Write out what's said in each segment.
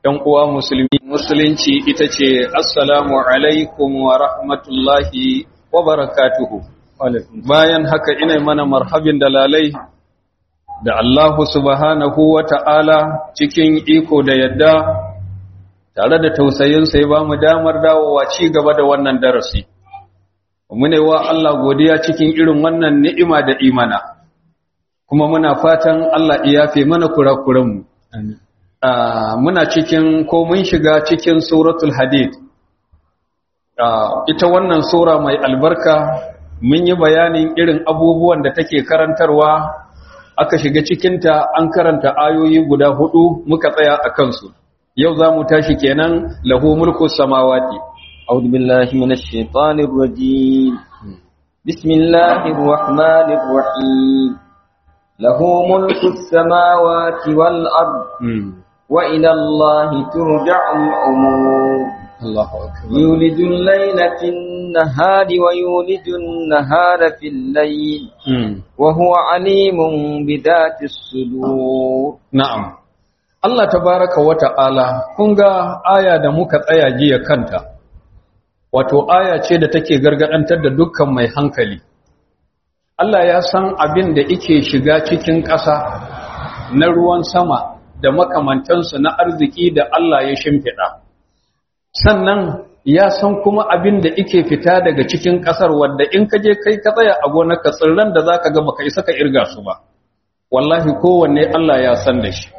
‘yan uwa musulmi musulunci ita ce assalamu alaikum wa rahmatullahi wa barakatuhu bayan haka ina mana marhabin dalalai da Allahu subhanahu wa ta'ala cikin iko da yadda tare da tausayinsa ya ba mu damar dawowa ci gaba da wannan darasi mune wa Allah godiya cikin irin wannan ni'ima da imana kuma muna fatan Allah iyafe mana kurakuranmu amin Uh, muna cikin ko mun shiga cikin suratul hadid uh, ita wannan sura mai albarka mun yi bayanin irin abubuwan da take karantarwa aka shiga cikinta an karanta ayoyi guda hudu muka tsaya a kansu yau za mu tashi kenan lahu mulku samawati أعوذ بالله من الشيطان الرجيم بسم الله الرحمن الرحيم له ملك السماوات والأرض mm. وإلى الله ترجع الأمور الله أكبر يولد الليل في النهار ويولد النهار في الليل mm. وهو عليم بذات الصدور Na'am, Allah tabaraka wa ta'ala, kun ga aya da muka tsaya jiya kanta, wato aya ce da take gargadantar da dukkan mai hankali. Allah ya san abin da ike shiga cikin ƙasa na ruwan sama da makamantansu na arziki da Allah ya shimfiɗa. Sannan ya san kuma abin da ike fita daga cikin ƙasar wadda in ka je kai ka tsaya a gonarka tsirran da za ka ga baka isa ka irga su ba. wallahi kowanne Allah ya san da shi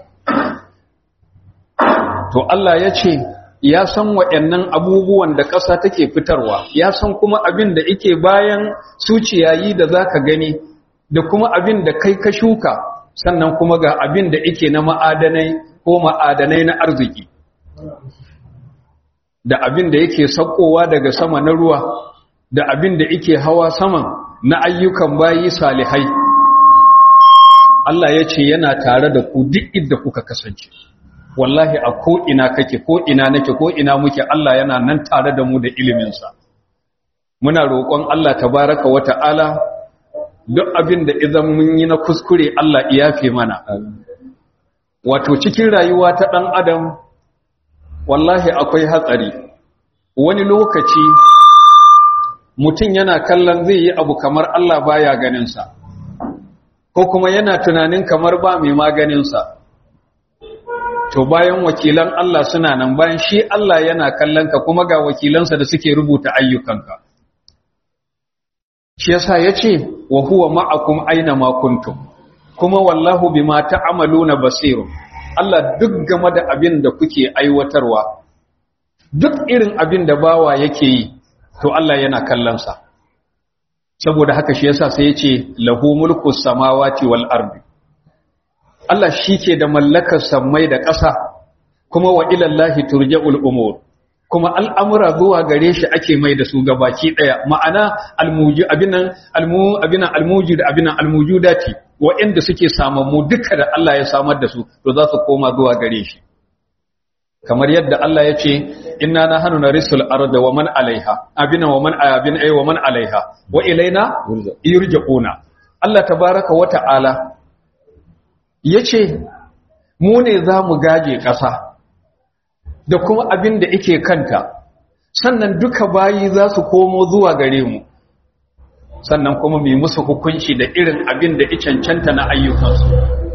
to Allah ya ce ya san waɗannan abubuwan da ƙasa take fitarwa ya san kuma abin da ike bayan su ciyayi da za ka gani da kuma abin da kai ka shuka sannan kuma ga abin da ike na ma'adanai ko ma'adanai na arziki da abin da yake saukowa daga sama na ruwa da abin da ike hawa saman na ayyukan bayi salihai Allah ya ce yana tare da ku duk inda kuka kasance wallahi a ko'ina kake ko'ina nake ko'ina muke Allah yana nan tare da mu da iliminsa muna roƙon Allah tabaraka wa ta'ala duk abin da idan mun yi na kuskure Allah iyafe mana wato cikin rayuwa ta ɗan adam wallahi akwai hatsari wani lokaci mutum yana kallon zai yi abu kamar Allah baya ganinsa ko kuma yana tunanin kamar ba mai maganinsa to bayan wakilan Allah suna nan bayan shi Allah yana kallon ka kuma ga wakilansa da suke rubuta ayyukanka shi yasa yace wa huwa ma'akum aina ma kuntum kuma wallahu bima ta'maluna basirun Allah duk game da abin da kuke aiwatarwa duk irin abin da bawa yake yi to Allah yana kallon sa saboda haka shi yasa sai yace lahu mulku samawati wal ardi Allah shike da mallakar samai da ƙasa kuma wa ila Allah turja'ul umur kuma al'amura zuwa gare shi ake mai da su gabaki daya ma'ana almuji abinan almu abinan almujid abinan almujudati wa'anda suke samammu duka da Allah ya samar da su to za su koma zuwa gare shi kamar yadda Allah ya ce inna nahnu narisul arda wa man alaiha abina wa man abin ay wa man alaiha wa ilaina yurja'una Allah tabaaraka wa ta'ala yace mu ne zamu gaje ƙasa da kuma abin da yake kanta sannan duka bayi za su komo zuwa gare mu sannan kuma mu yi musu hukunci da irin abin da ya cancanta na ayyukansu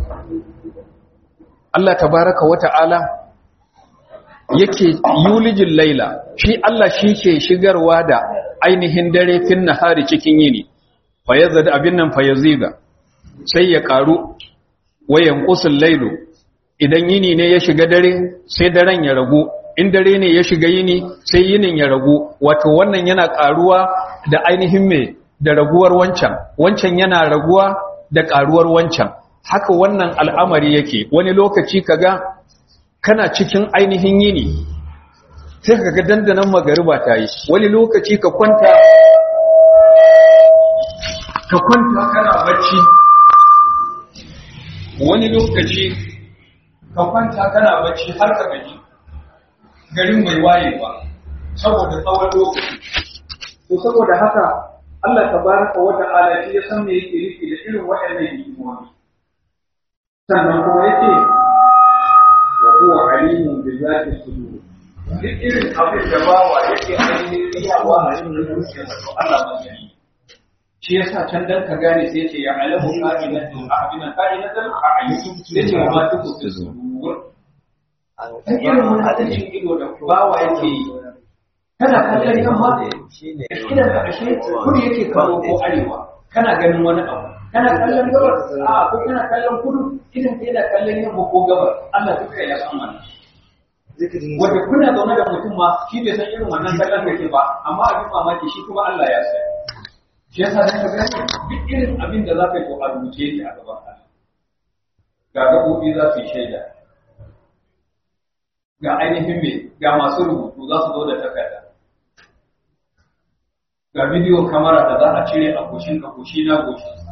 Allah tabaaraka wa ta'ala yake yulijin laila shi Allah shi ke shigarwa da ainihin dare fin nahari cikin yini fayazad abin nan fayaziga sai ya karu wayan qusul lailu idan yini ne ya shiga dare sai daren ya ragu in dare ne ya shiga yini sai yinin ya ragu wato wannan yana karuwa da ainihin me da raguwar wancan wancan yana raguwa da karuwar wancan haka wannan al'amari yake wani lokaci kaga kana cikin ainihin yini sai ka ga dandanan magariba ta yi wani lokaci ka kwanta ka kwanta kana bacci wani lokaci ka kwanta kana bacci har ka gaji garin mai waye ba saboda tsawon lokaci to saboda haka Allah tabaraka wa ta'ala shi ya san me yake nufi da irin waɗannan hikimomi sannan kuma yake huwa alimun bi zati sudur duk irin abin da bawa yake ainihin riyawa a cikin zuciyarsa to Allah ba ya yi shi yasa can dan ka gane sai ce ya alamu qa'inatul a'bina qa'inatul a'yun sai ce ma tuku tuzur ta irin wani adalcin ido da bawa yake yi kana kallon yamma idan ka ashe kudu yake kallo ko arewa kana ganin wani abu kana kallon gabas a ko kana kallon kudu idan ka yana kallon yamma ko gabas Allah duka ya san wannan wanda kuna zaune da mutum ma shi bai san irin wannan kallon da ke ba amma abin mamaki shi kuma Allah ya san shi yasa da ka gane duk irin abin da za ka yi ko a rubuce shi a gaban Allah ga gabobi za su yi shaida ga ainihin me ga masu rubutu za su zo da takarda ga bidiyo kamara da za a cire a goshin ka goshi na goshinsa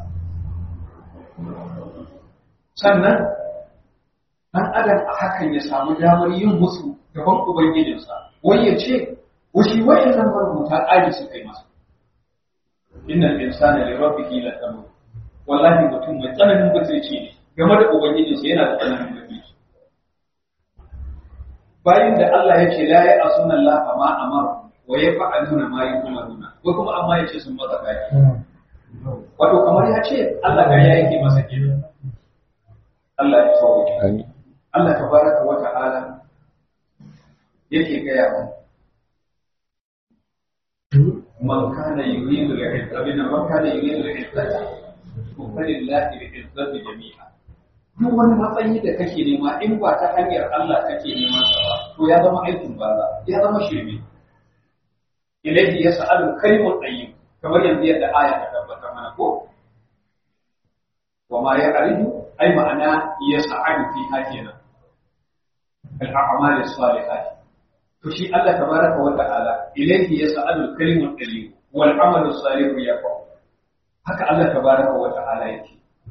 sannan ɗan adam a hakan ya samu damar yin musu gaban ubangijinsa wai ya ce washi wa'in nan marubuta ƙari su kai masa innal insana li rabbihi lakamu wallahi mutum mai tsananin butulci ne game da ubangijinsa yana da tsananin butulci bayan da Allah ya ce la ya asuna Allah ma amara wa yaf'aluna ma yu'maruna ko kuma amma ya ce sun masa kai wato kamar ya ce Allah ga ya yake masa kenan Allah ya sauke amin Allah tabaraka wa ta'ala yake gaya mu man kana yuridu al-izzata bin man kana yuridu al-izzata falillahi al-izzatu jami'a duk wani matsayi da kake nema in ba ta hanyar Allah kake neman sa ba to ya zama aikin banza ya zama shirme ilayhi yas'alu kalimul tayyib kamar yanzu yadda aya ta tabbatar mana ko wa ma ya'ridu ay ma'ana yas'alu fi hakina al-a'mal as-salihat to shi Allah tabaraka wa ta'ala ilayhi yas'alu kalimul tayyib wal 'amalu as-salih yaqa haka Allah tabaraka wa ta'ala yake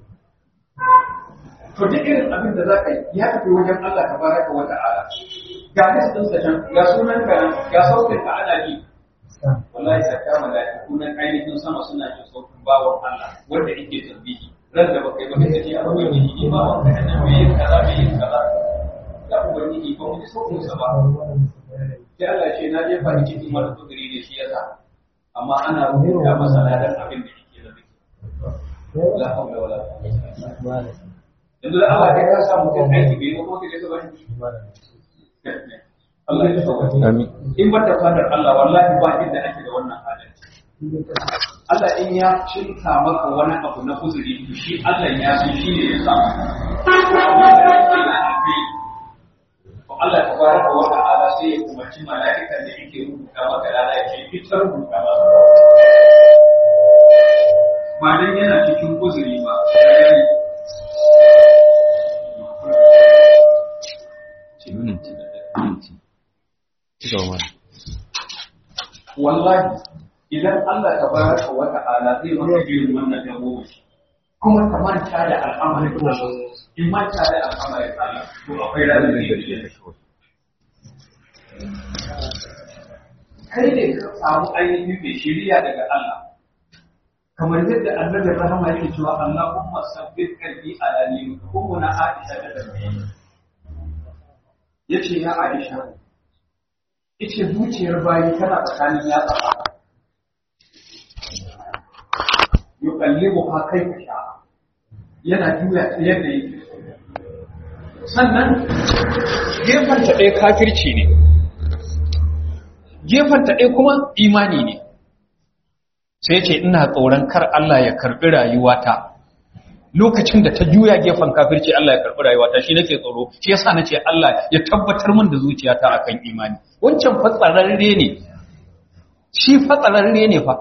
to duk irin abin da zaka yi ya tafi wajen Allah tabaraka wa ta'ala ga listin sa can ga sunan ka ga sautin ka ana ji wallahi ta kama da kunan ainihin sama suna jin sautin bawon Allah wanda yake tasbihi ran da baka yi baka ce a ruwan yi ni bawon ka nan me yin kaza me yin kaza ya ubangiji ba mu ji sautin sa ba sai Allah ce na jefa ni cikin wani kudiri da shi yasa amma ana rubuta masa ladan abin da yake da zai la hawla wala quwwata yanzu da Allah ya sa mutum aiki bai yi kuma kaje ba Allah ya sauka amin in ba ta fadar Allah wallahi ba inda ake da wannan halin Allah in ya cinta maka wani abu na uzuri to shi Allah ya san shi ne ya sa Allah tabaraka wa ta'ala sai ya umarci mala'ikan da yake rubuta maka lada ya ce fitar rubuta ba ba dan yana cikin uzuri ba wallahi idan Allah tabaraka wa ta'ala zai maka irin wannan dawo kuma ka manta da al'amarin Allah in manta da al'amarin Allah to akwai ranar da yake da shi kai ne ka samu ainihin mai shiriya daga Allah kamar yadda annabi rahama yake cewa Allahumma sabbit qalbi ala dinik kuma na Aisha da dabi yace ya Aisha yace zuciyar bayi tana tsakanin yatsa yuqallibu ha kaifa sha yana juya ta yadda yake sannan gefen ta ɗaya kafirci ne gefen ta ɗaya kuma imani ne sai ce ina tsoron kar Allah ya karɓi rayuwata lokacin da ta juya gefen kafirci Allah ya karɓi rayuwata shi nake tsoro shi yasa nace Allah ya tabbatar min da zuciyata akan imani wancan fatsararre ne shi fatsararre ne fa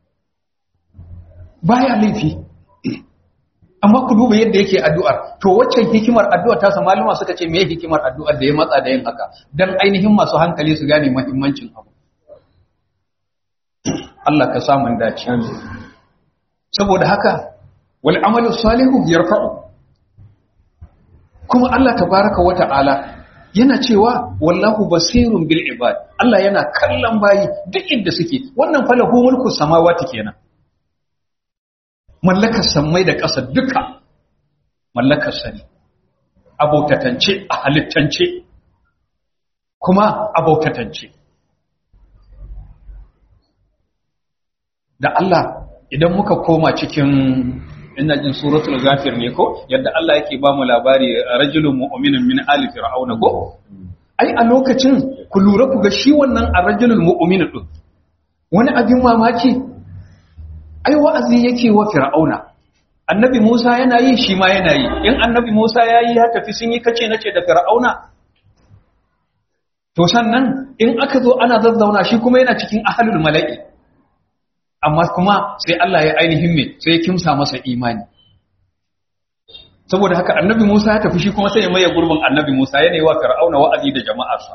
baya laifi amma ku duba yadda yake addu'ar to waccan hikimar addu'ar ta malama suka ce meye hikimar addu'ar da ya matsa da yin haka dan ainihin masu hankali su gane muhimmancin abu Allah ka samu dace saboda haka wal amalu salihu yarfa'u kuma Allah tabaraka wa ta'ala yana cewa wallahu basirun bil ibad Allah yana kallon bayi duk inda suke wannan falahu mulku samawati kenan mallakar sammai da ƙasa duka mallakar sa ne a bautatance a halittance kuma a bautatance da Allah idan muka koma cikin ina jin suratul ghafir ne ko yadda Allah yake ba mu labari rajulun mu'minun min ali fir'auna ko ai a lokacin ku lura ku ga shi wannan arrajulul mu'min din wani abin mamaki ai wa'azi yake wa fir'auna annabi Musa yana yi shi ma yana yi in annabi Musa yayi ya tafi sun yi kace nace da fir'auna to sannan in aka zo ana zazzauna shi kuma yana cikin ahlul mala'i amma kuma sai Allah ya ainihin me sai ya kimsa masa imani saboda haka annabi Musa ya tafi shi kuma sai ya maye gurbin annabi Musa yana yi wa fir'auna wa'azi da jama'arsa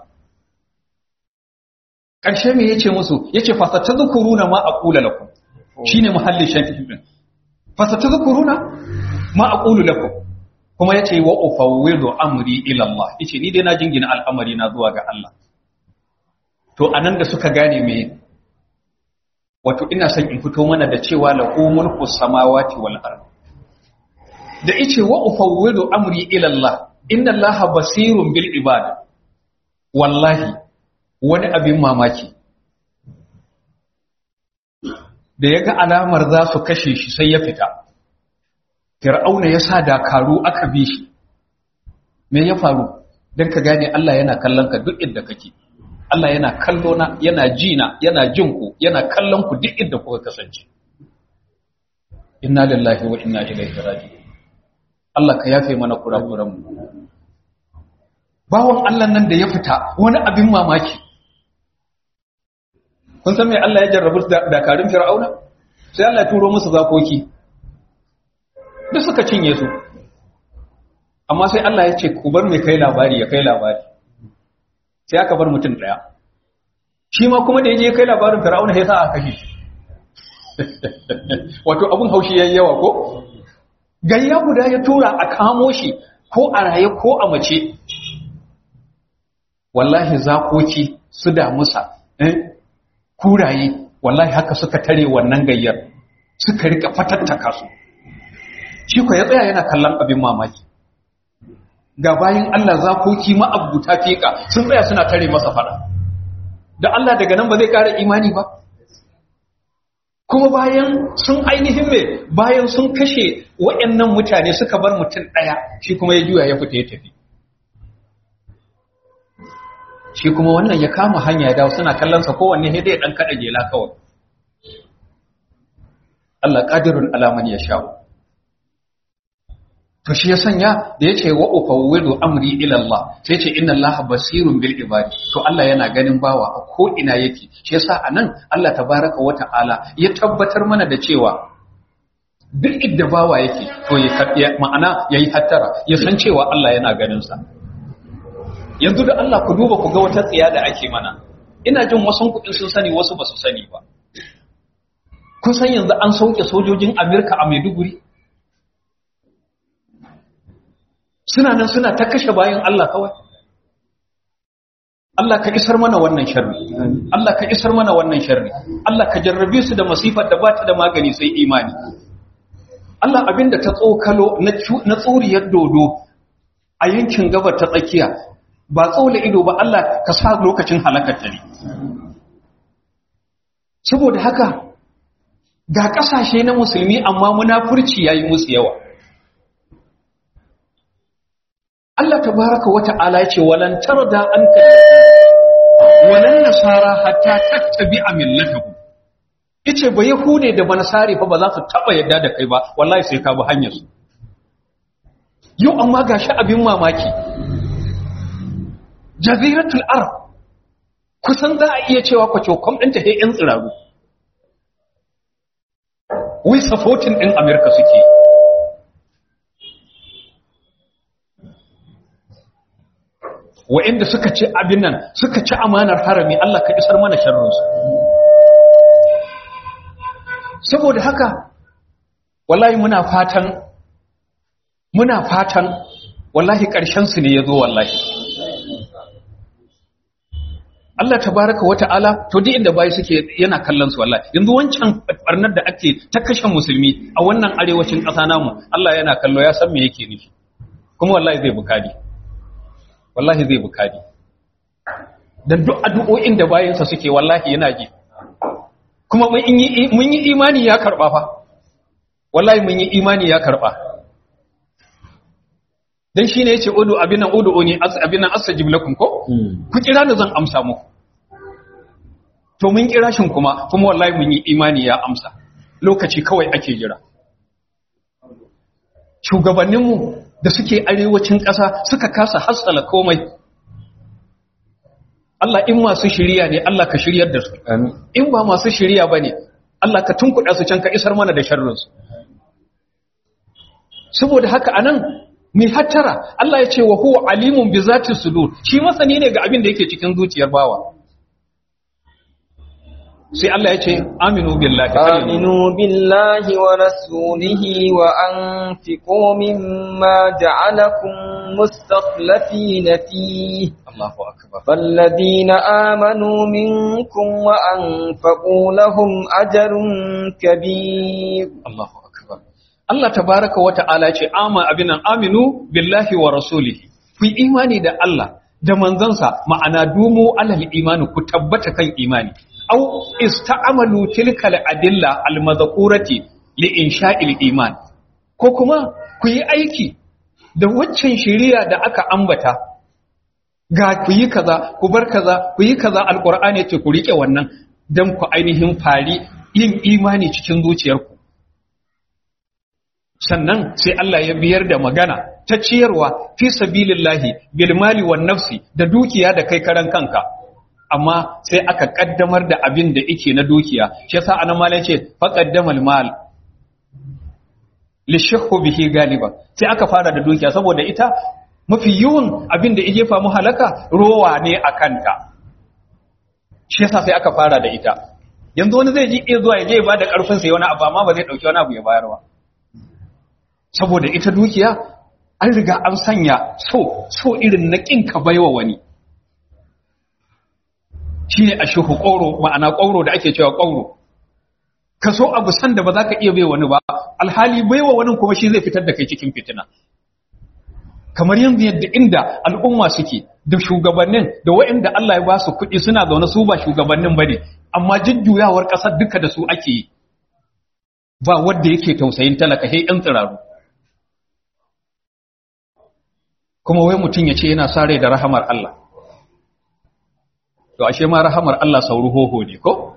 ƙarshe me yace musu yace fasatadhkuruna ma aqulu lakum shine muhallin shafi din fasatadhkuruna ma aqulu lakum kuma yace wa ufawwidu amri ila Allah yace ni dai na jingina al'amari na zuwa ga Allah to anan da suka gane me wato ina son in fito mana da cewa lahu mulku samawati wal ard da yace wa ufawwidu amri ila Allah inna Allah basirun bil ibad wallahi wani abin mamaki da ya ga alamar za su kashe shi sai ya fita fir'auna ya sa dakaru aka bi shi me ya faru don ka gane Allah yana kallon ka duk inda kake Allah yana kallo na yana ji na yana jin ku yana kallon ku duk inda kuka kasance inna lillahi wa inna ilaihi raji'un Allah ka yafe mana kurakuran mu bawon Allah nan da ya fita wani abin mamaki kun san me Allah ya jarrabu dakarun fir'auna sai Allah ya turo musu zakoki duk suka cinye su amma sai Allah ya ce ku bar mai kai labari ya kai labari sai aka bar mutum daya shi ma kuma da yaje ya kai labarin fir'auna sai sa aka kashe shi wato abun haushi yayi yawa ko gayya guda ya tura a kamo shi ko a raye ko a mace wallahi zakoki su damusa eh kuraye wallahi haka suka tare wannan gayyar suka rika fatattaka su shi ko ya tsaya yana kallon abin mamaki ga bayin Allah zakoki ma'abuta fika sun tsaya suna tare masa fada da Allah daga nan ba zai kara imani ba kuma bayan sun ainihin me bayan sun kashe waɗannan mutane suka bar mutum ɗaya shi kuma ya juya ya fita ya tafi shi kuma wannan ya kama hanya ya dawo suna kallonsa kowanne sai dai dan kada gela kawai Allah qadirun alaman ya sha to shi ya sanya da yace wa ufawwidu amri ila Allah sai yace inna Allah basirun bil ibadi to Allah yana ganin bawa a ko ina yake shi yasa anan Allah tabaraka wa ta'ala ya tabbatar mana da cewa duk idda bawa yake to ya ma'ana yayi hattara ya san cewa Allah yana ganin sa yanzu da Allah ku duba ku ga wata tsiya da ake mana ina jin wasu kuɗin sun sani wasu ba su sani ba kun san yanzu an sauke sojojin Amerika a Maiduguri suna nan suna ta kashe bayan Allah kawai Allah ka isar mana wannan sharri Allah ka isar mana wannan sharri Allah ka jarrabe su da masifar da ba ta da magani sai imani Allah abinda ta tsokalo na tsuriyar dodo a yankin gabar ta tsakiya ba tsaula ido ba Allah ka sa lokacin halakar ta ne saboda haka ga kasashe na musulmi amma munafurci yayi musu yawa Allah tabaraka wa ta'ala yace walan tarda anka walan nasara hatta tattabi'a millatahum yace ba yahude da banasari fa ba za su taba yadda da kai ba wallahi sai ka bi hanyar su yau amma gashi abin mamaki jaziratul arab kusan za a iya cewa kwacokom ɗinta sai 'yan tsiraru wai supporting ɗin amerika suke wa'inda suka ci abin nan suka ci amanar harami Allah ka isar mana sharrinsu saboda haka wallahi muna fatan muna fatan wallahi ƙarshensu ne ya zo wallahi Allah tabaraka wa ta'ala to duk inda bayi suke yana kallon su wallahi yanzu wancan barnar da ake ta kashe musulmi a wannan arewacin ƙasa namu Allah yana kallo ya san me yake nufi kuma wallahi zai bukadi wallahi zai bukadi dan duk addu'o'in da bayansa suke wallahi yana ji kuma mun yi mun yi imani ya karba fa wallahi mun yi imani ya karba dan shine yace udu abinan udu ni abinan astajib lakum ko ku kira ni zan amsa muku to mun kira shin kuma kuma wallahi mun yi imani ya amsa lokaci kawai ake jira shugabanninmu da suke arewacin ƙasa suka kasa hassala komai Allah in masu shiriya ne Allah ka shiryar da su in ba masu shiriya ba ne Allah ka tunkuɗa su can ka isar mana da sharrinsu saboda haka anan mai hattara Allah ya ce wa huwa alimun bi zati sudur shi masani ne ga abin da yake cikin zuciyar bawa sai Allah ya ce aminu billahi آمنوا بالله ورسوله وأنفقوا مما جعلكم مستخلفين فيه Allahu akbar فالذين آمنوا منكم وأنفقوا لهم أجر كبير Allahu akbar Allah tabaraka wa ta'ala ce ama abinan aminu billahi wa rasulihi ku yi imani da Allah da manzansa ma'ana dumu alal imani ku tabbata kan imani au ista'amalu tilkal adilla al madhkurati li insha'il iman ko kuma ku yi aiki da waccan shari'a da aka ambata ga ku yi kaza ku bar kaza ku yi kaza alqur'ani ce ku rike wannan dan ku ainihin fari yin imani cikin zuciyarku sannan sai Allah ya biyar da magana ta ciyarwa fi sabilillahi bil mali wan nafsi da dukiya da kai karan kanka amma sai aka kaddamar da abin da yake na dukiya shi yasa anan malai ce faqaddamal mal li shahhu bihi galiban sai aka fara da dukiya saboda ita mafi yawan abin da yake famu halaka rowa ne a kanta shi yasa sai aka fara da ita yanzu wani zai ji iya zuwa ya je ya bada karfin sa wani abu amma ba zai dauki wani abu ya bayar ba saboda ita dukiya an riga an sanya so so irin na kin ka baiwa wani shine ashuhu qawro ma'ana qawro da ake cewa qawro ka so abu san da ba za ka iya baiwa wani ba alhali baiwa wani kuma shi zai fitar da kai cikin fitina kamar yanzu yadda inda al'umma suke da shugabannin da waɗanda Allah ya ba su kuɗi suna zaune su ba shugabannin bane amma jujjuyawar ƙasar duka da su ake yi ba wanda yake tausayin talaka sai ɗan tsiraru kuma wai mutum ya ce yana sa rai da rahamar Allah to ashe ma rahamar Allah sauru hoho ne ko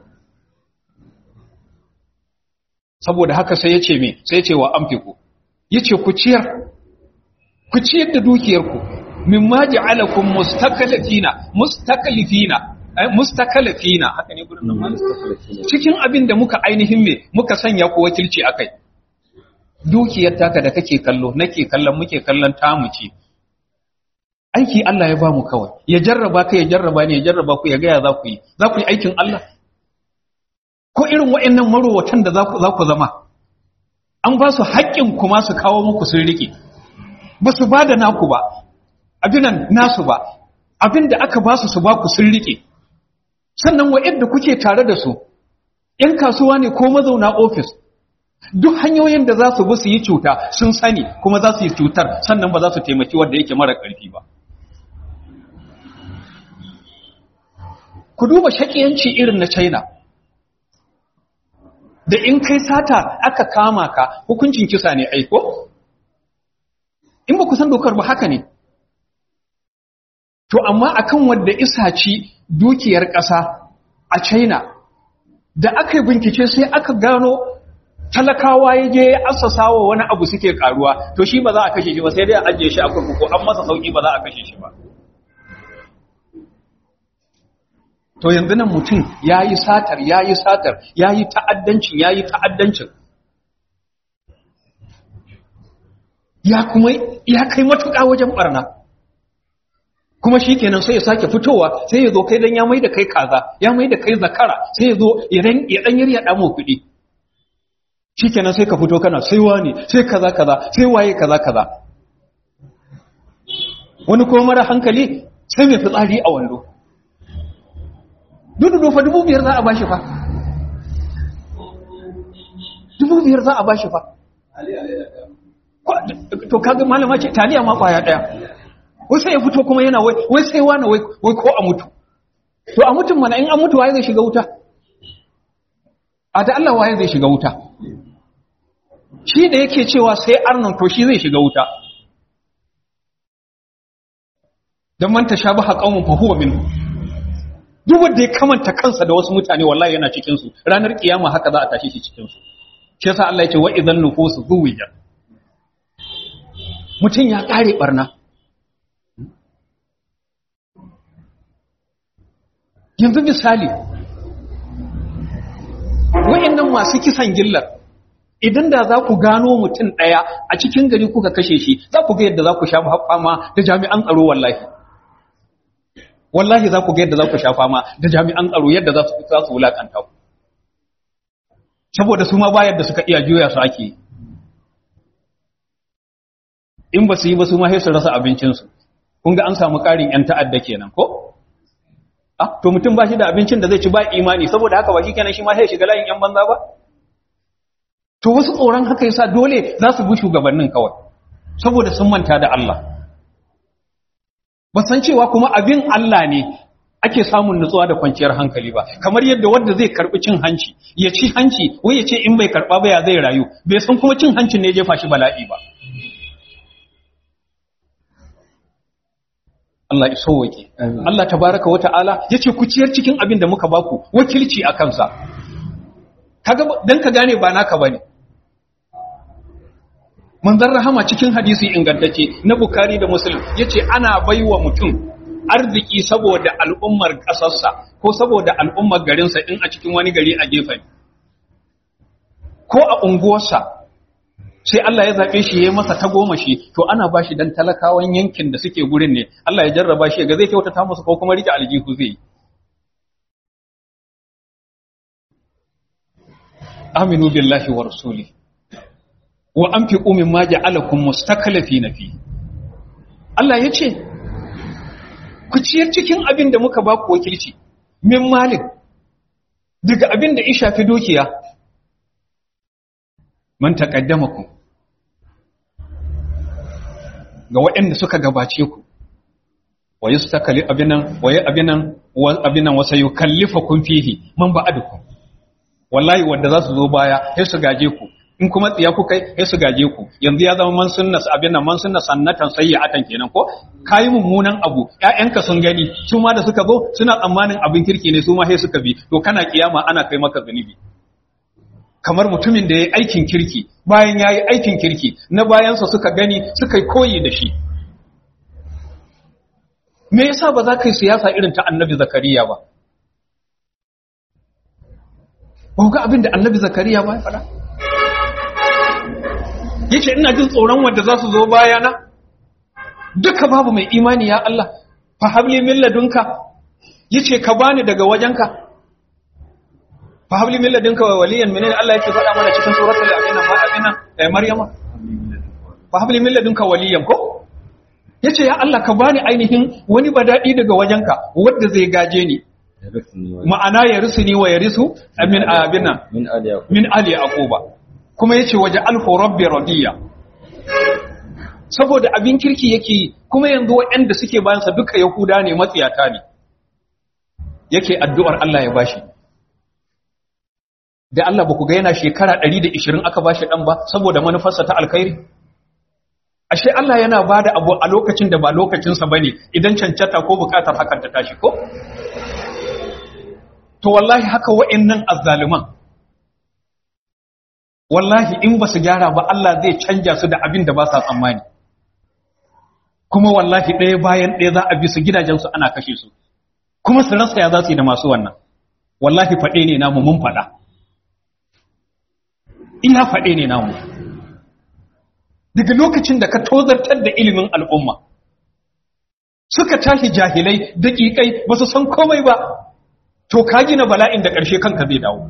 saboda haka sai ya ce me sai ya ce wa amfiku ya ce ku ciyar ku ciyar da dukiyarku min ma ja'alakum mustakalifina mustakalifina mustakalifina haka ne gurin nan cikin abin da muka ainihin me muka sanya ku wakilci akai dukiyar taka da kake kallo nake kallon muke kallon tamu ce aiki Allah ya ba mu kawai ya jarraba ka ya jarraba ne ya jarraba ku ya gaya za ku yi za ku yi aikin Allah ko irin waɗannan marowatan da za ku zama an ba su haƙƙin kuma su kawo muku sun riƙe ba su ba da naku ba abinan nasu ba abin da aka ba su su ba ku sun riƙe sannan wa'yanda kuke tare da su ‘yan kasuwa ne ko mazauna ofis duk hanyoyin da za su bi su yi cuta sun sani kuma za su yi cutar sannan ba za su taimaki wanda yake mara ƙarfi ba ku duba shaƙiyanci irin na china da in kai sata aka kama ka hukuncin kisa ne aiko in ba ku san dokar ba haka ne to amma akan wanda isa ci dukiyar ƙasa a china da aka yi bincike sai aka gano talakawa ya je assasa wa wani abu suke karuwa to shi ba za a kashe shi ba sai dai a ajiye shi a kurkuku an masa sauki ba za a kashe shi ba to yanzu nan mutum ya yi satar ya yi satar ya yi ta'addancin ya yi ta'addancin ya kuma ya kai matuƙa wajen ɓarna kuma shi kenan sai ya sake fitowa sai ya zo kai dan ya mai da kai kaza ya mai da kai zakara sai ya zo ya dan ya ɗamo kuɗi shi kenan sai ka fito kana sai wani sai kaza kaza sai waye kaza kaza wani kuma mara hankali sai mai fitsari a wando dudu fa dubu biyar za a bashi fa dubu biyar za a bashi fa to kaga malama ce taliya ma kwaya daya wai sai ya fito kuma yana wai wai sai wani wai wai ko a mutu to a mutum mana in an mutu waye zai shiga wuta a da Allah waye zai shiga wuta shi da yake cewa sai arnon to shi zai shiga wuta dan man tashabaha qaumun fa huwa minhu duk wanda ya kamanta kansa da wasu mutane wallahi yana cikin su ranar kiyama haka za a tashi shi cikin su shi yasa Allah ya ce wa idan nufusu zuwija mutum ya kare barna yanzu misali wayannan masu kisan gillar idan da za ku gano mutum ɗaya a cikin gari kuka kashe shi za ku ga yadda za ku sha fama da jami'an tsaro wallahi wallahi za ku ga yadda za ku sha fama da jami'an tsaro yadda za su za su wulakanta ku saboda su ma ba yadda suka iya juya su ake in ba su yi ba su ma sai su rasa abincinsu kun ga an samu ƙarin 'yan ta'adda kenan ko ah to mutum ba shi da abincin da zai ci ba imani saboda haka ba shi kenan shi ma sai shiga layin 'yan banza ba to wasu tsoron haka yasa dole za su bi shugabannin kawai saboda sun manta da Allah ba san cewa kuma abin Allah ne ake samun nutsuwa da kwanciyar hankali ba kamar yadda wanda zai karbi cin hanci ya ci hanci wai ya ce in bai karba ba ya zai rayu bai san kuma cin hancin ne ya jefa shi bala'i ba Allah ya sauwake Allah tabaraka wa ta'ala yace ku ciyar cikin abin da muka baku wakilci a kansa kaga dan ka gane ba naka bane manzon rahama cikin hadisi ingantacce na Bukhari da Muslim yace ana baiwa mutum arziki saboda al'ummar kasarsa ko saboda al'ummar garinsa in a cikin wani gari a gefen ko a unguwarsa sai Allah ya zaɓe shi ya yi masa tagomashi to ana ba shi don talakawan yankin da suke gurin ne Allah ya jarraba shi ga zai kyautata musu ko kuma rike aljihu zai yi aminu billahi wa rasuli wa anfiqu mimma ja'alakum mustaklifina fi Allah ya ce ku ciyar cikin abin da muka ba ku wakilci min malik daga abin da ya shafi dukiya man taqaddamakum ga waɗanda suka gabace ku wa yustakali abinan wa ya abinan wa abinan wa sayukallifukum fihi man ba'adukum wallahi wanda za su zo baya sai su gaje ku in kuma tsiya ku kai sai su gaje ku yanzu ya zama man sunnas abinan man sunnas sannatan sayyi'atan kenan ko kai mummunan abu ƴaƴanka sun gani su ma da suka zo suna tsammanin abin kirki ne su ma sai suka bi to kana kiyama ana kai maka zunubi kamar mutumin da ya yi aikin kirki bayan ya yi aikin kirki na bayansa suka gani suka yi koyi da shi me yasa ba za ka yi siyasa irin ta annabi zakariya ba ba ga abin da annabi zakariya ba ya faɗa yace ina jin tsoron wanda za su zo bayana duka babu mai imani ya Allah fa habli min ladunka yace ka bani daga wajenka fa habli min ladunka wa waliyan menene Allah yake faɗa mana cikin suratul abina ma abina eh maryama fa habli min ladunka waliyan ko yace ya Allah ka bani ainihin wani badadi daga wajenka wanda zai gaje ni ma'ana ya rusuni wa ya risu amin abina min aliya min ali aquba kuma yace waje alhu rabbi radiya saboda abin kirki yake yi, kuma yanzu waɗanda suke bayansa duka yahuda ne matsiyata ne yake addu'ar Allah ya bashi da Allah ba ku ga yana shekara 120 aka bashi dan ba saboda manufarsa ta alkhairi ashe Allah yana bada abu a lokacin da ba lokacinsa bane idan cancata ko bukatar hakan ta tashi ko to wallahi haka wa'annan azzaluman wallahi in ba su gyara ba Allah zai canja su da abin da ba sa tsammani kuma wallahi ɗaya bayan ɗaya za a bi su gidajensu ana kashe su kuma su rasa ya za su yi da masu wannan wallahi faɗe ne namu mun faɗa ina faɗe ne namu daga lokacin da ka tozartar da ilimin al'umma suka tashi jahilai daƙiƙai ba su san komai ba to ka gina bala'in da ƙarshe kanka zai dawo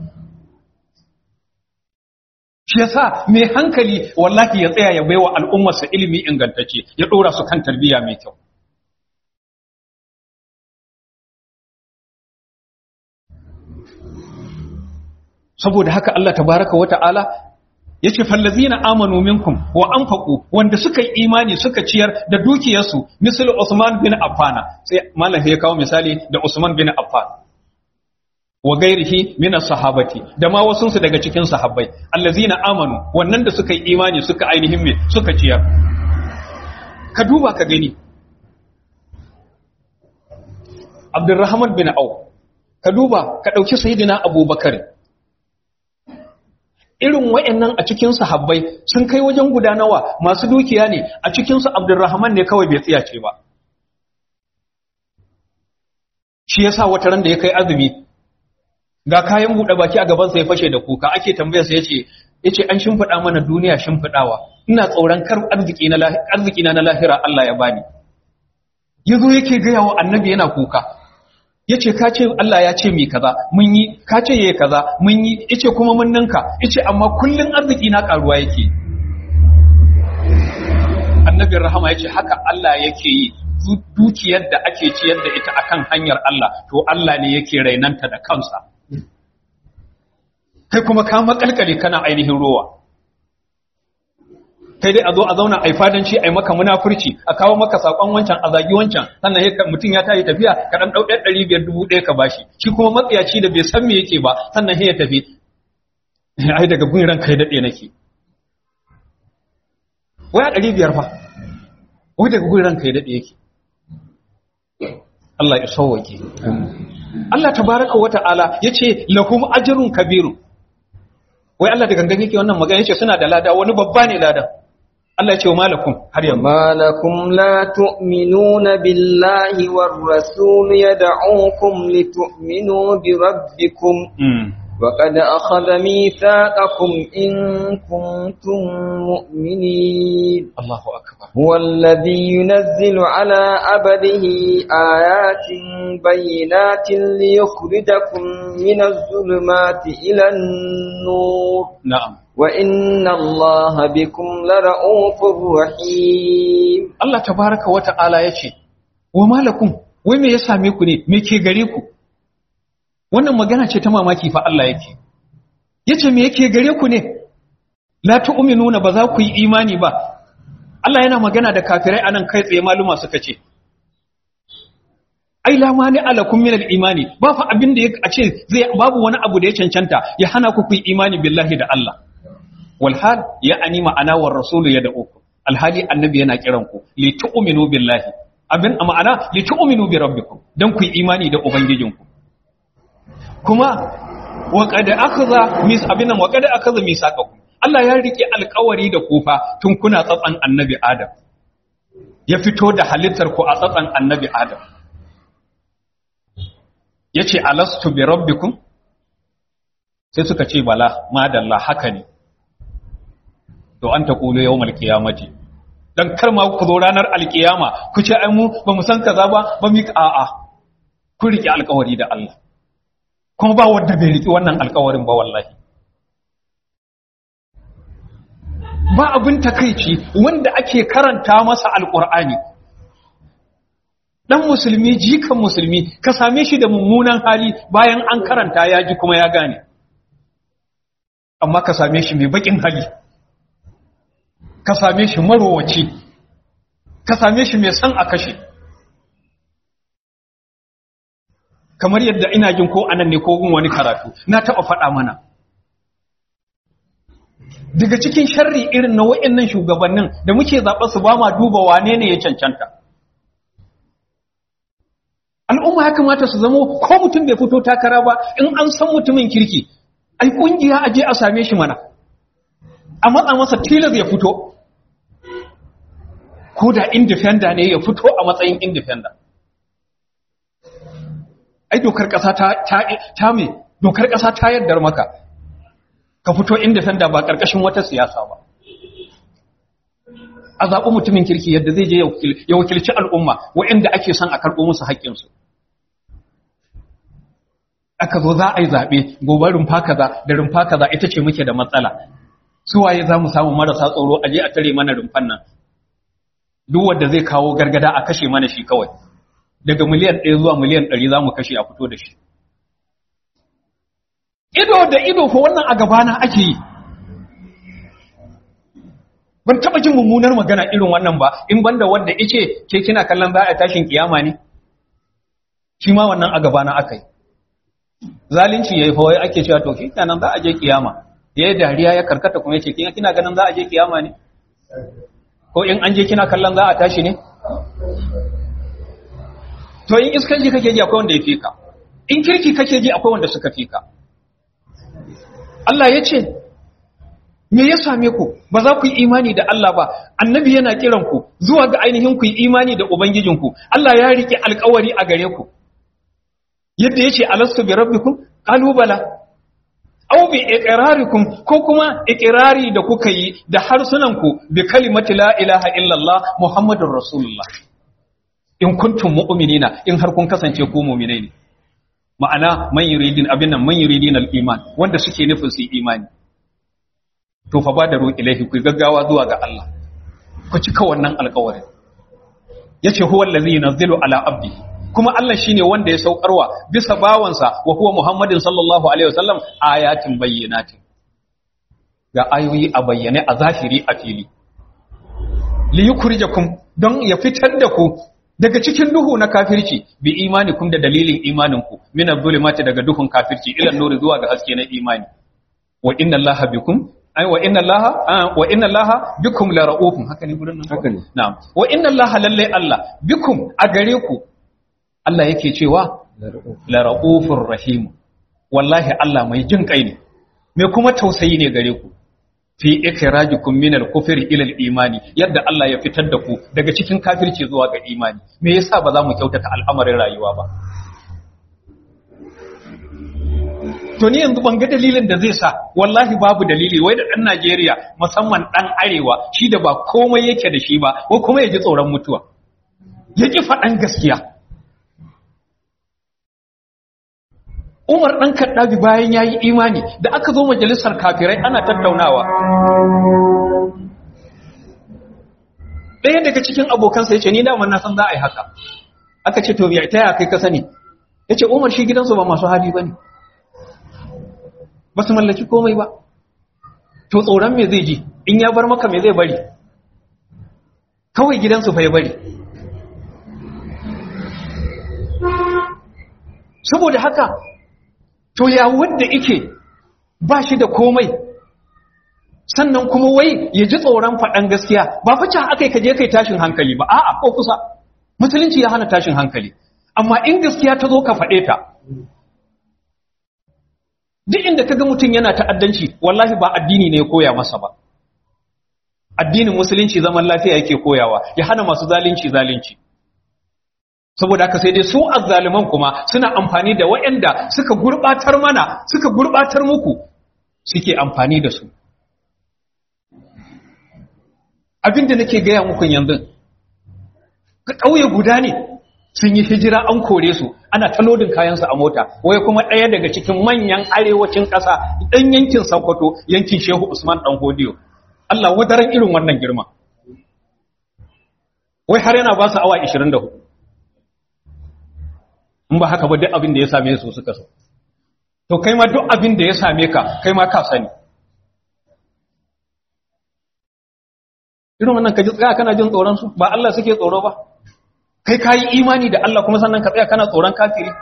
shi yasa mai hankali wallahi ya tsaya ya baiwa al'ummarsa ilimi ingantacce ya ɗora su kan tarbiyya mai kyau saboda haka Allah tabaraka wa ta'ala yace fallazina amanu minkum wa anfaqu wanda suka yi imani suka ciyar da dukiyarsu misal Usman bin Affan sai malam ya kawo misali da Usman bin Affan wa gairihi min sahabati da ma wasu su daga cikin sahabbai allazina amanu wannan da suka yi imani suka ainihin me suka ciyar ka duba ka gani Abdurrahman bin Auf ka duba ka dauki sayyidina Abubakar irin wa'annan a cikin sahabbai sun kai wajen guda nawa masu dukiya ne a cikin su Abdurrahman ne kawai bai tsiyace ba shi yasa wata ran da ya kai azumi ga kayan buɗe baki a gaban sa ya fashe da kuka ake tambayar sa yace yace an shimfida mana duniya shimfidawa ina tsoron kar arziki na arziki na lahira Allah ya bani yazo yake ga yawo annabi yana kuka yace ka ce Allah ya ce mi kaza mun yi ka ce yayi kaza mun yi yace kuma mun ninka yace amma kullun arziki na karuwa yake annabi rahama yace haka Allah yake yi dukiyar da ake ciyar da ita akan hanyar Allah to Allah ne yake rainanta da kansa kai kuma ka makalkale kana ainihin rowa kai dai a zo a zauna a yi fadanci a yi maka munafurci a kawo maka sakon wancan a zagi wancan sannan ya mutum ya tayi tafiya ka dan dau ɗari biyar dubu ɗaya ka bashi shi kuma matsiyaci da bai san me yake ba sannan ya tafi ai daga gun ranka ya daɗe nake waya ɗari biyar fa wai daga gun ranka ya daɗe yake Allah ya sauwake Allah tabaraka wa ta'ala yace lahum ajrun kabirun wai Allah da gangan yake wannan magana yace suna da lada wani babba ne ladan Allah ya ce wa malakum har yanzu malakum la tu'minuna billahi war rasul yad'ukum litu'minu bi rabbikum وقد أخذ ميثاقكم إن كنتم مؤمنين الله أكبر هو الذي ينزل على عبده آيات بينات ليخرجكم من الظلمات إلى النور نعم وإن الله بكم لرؤوف رحيم الله تبارك وتعالى يشي وما لكم وما يساميكم ميكي غريكم wannan magana ce ta mamaki fa Allah yake yace me yake gare ku ne la tu'minuna ba za ku yi imani ba Allah yana magana da kafirai anan kai tsaye maluma suka ce ai la mani alakum min al-imani ba fa abin da a ce zai babu wani abu da ya cancanta ya hana ku ku yi imani billahi da Allah wal hal ya ani ma'ana war rasul ya da'uku alhali annabi yana kiran ku li tu'minu billahi abin ma'ana li tu'minu bi rabbikum dan ku yi imani da ubangijinku kuma waƙada akaza mis abinan waƙada akaza misaqakum Allah ya rike alƙawari da kufa tun kuna tsatsan annabi Adam ya fito da halittar ku a tsatsan annabi Adam yace alastu bi rabbikum sai suka ce bala madalla haka ne to an ta kulu yawmal qiyamati dan kar ma ku zo ranar alkiyama ku ce ai mu ba mu san kaza ba ba mu a'a ku rike alƙawari da Allah kuma ba wanda bai riƙe wannan alkawarin ba wallahi ba abin takaici wanda ake karanta masa alƙur'ani dan musulmi jikan musulmi ka same shi da mummunan hali bayan an karanta ya ji kuma ya gane amma ka same shi mai bakin hali ka same shi marowaci ka same shi mai san a kashe kamar yadda ina jin ko anan ne ko gun wani karatu na taɓa faɗa mana daga cikin sharri irin na wa'annan shugabannin da muke zaɓa su ba ma duba wane ne ya cancanta al'umma ya kamata su zamo ko mutum bai fito takara ba in an san mutumin kirki ai ƙungiya a je a same shi mana a matsa masa tilas ya fito ko da indifenda ne ya fito a matsayin indifenda ai dokar ƙasa ta ta me dokar ƙasa ta yaddar maka ka fito indifenda ba ƙarƙashin wata siyasa ba a zaɓi mutumin kirki yadda zai je ya wakilci al'umma waɗanda ake son a karɓo musu haƙƙinsu aka zo za a yi zaɓe gobe rumfa kaza da rumfa kaza ita ce muke da matsala su waye za mu samu marasa tsoro a je a tare mana rumfan nan duk wanda zai kawo gargada a kashe mana shi kawai daga miliyan ɗaya zuwa miliyan ɗari za mu kashe a fito da shi ido da ido ko wannan a gabana ake yi ban taba jin mummunar magana irin wannan ba in banda wanda yace ke kina kallon za a tashin kiyama ne shi ma wannan a gaba na akai zalunci yayi fa wai ake cewa to kenan za a je kiyama yayi dariya ya karkata kuma yace kina kina ganin za a je kiyama ne ko in an je kina kallon za a tashi ne to in iskanci kake ji akwai wanda ya fika in kirki kake ji akwai wanda suka fika Allah ya ce me ya same ku ba za ku yi imani da Allah ba annabi yana kiran ku zuwa ga ainihin ku yi imani da ubangijinku Allah ya rike alkawari a gare ku yadda yace alastu bi rabbikum qalu bala aw bi iqrarikum ko kuma iqrari da kuka yi da harsunan ku bi kalimati la ilaha illallah muhammadur rasulullah in kuntum mu'minina in har kun kasance ku mu'minai ne ma'ana man yuridin abin nan man yuridin al-iman wanda suke nufin su imani to fa badaru ilaihi ku gaggawa zuwa ga Allah ku cika wannan alƙawarin yace huwa allazi yunzilu ala abdi kuma Allah shine wanda ya saukarwa bisa bawansa wa huwa Muhammadin sallallahu alaihi wasallam ayatin bayyinatin ga ayoyi a bayyane a zahiri a fili li yukrijakum don ya fitar da ku daga cikin duhu na kafirci bi imanikum da dalilin imaninku min adh-dhulumati daga duhun kafirci ila nuri zuwa ga haske na imani wa inna allaha bikum ai wa inna allaha wa inna allaha bikum la raufun haka ne gurin nan haka ne na'am wa inna allaha lalle allah bikum a gare ku Allah yake cewa la raufur rahim wallahi Allah mai jin kai ne mai kuma tausayi ne gare ku fi ikrajikum min al-kufri ila al-imani yadda Allah ya fitar da ku daga cikin kafirci zuwa ga imani me yasa ba za mu kyautata al'amarin rayuwa ba to ni yanzu ban ga dalilin da zai sa wallahi babu dalili wai da dan Najeriya musamman dan arewa shi da ba komai yake da shi ba ko kuma ya ji tsoron mutuwa ya ki faɗan gaskiya Umar ɗan Kaddabi bayan ya yi imani da aka zo majalisar kafirai ana tattaunawa. Ɗaya daga cikin abokansa ya ce, Ni daman na san za a yi haka. Aka ce, To, ya ta ya kai ka sani? Ya ce, Umar shi gidansu ba masu hali ba ne. Ba su mallaki komai ba. To, tsoron me zai ji, in ya bar maka me zai bari. Kawai gidansu fa ya bari. Saboda haka, to ya wanda ike ba shi da komai sannan kuma wai ya ji tsoron faɗan gaskiya ba fa can aka yi kaje kai tashin hankali ba a'a ko kusa musulunci ya hana tashin hankali amma in gaskiya ta zo ka faɗe ta duk inda kaga mutum yana ta'addanci wallahi ba addini ne ya koya masa ba addinin musulunci zaman lafiya yake koyawa ya hana masu zalunci zalunci saboda haka sai dai su azzaliman kuma suna amfani da waɗanda suka gurbatar mana suka gurbatar muku suke amfani da su abinda nake gaya muku yanzu ka ƙauye guda ne sun yi hijira an kore su ana ta lodin kayansu a mota wai kuma ɗaya daga cikin manyan arewacin ƙasa ɗan yankin Sokoto yankin Shehu Usman ɗan Hodiyo Allah wadaran irin wannan girma wai har yana ba su awa 24 in ba haka ba duk abin da ya same su suka so to kai ma duk abin da ya same ka kai ma ka sani irin wannan ka ji tsaya kana jin tsoron su ba Allah suke tsoro ba kai ka yi imani da Allah kuma sannan ka tsaya kana tsoron kafiri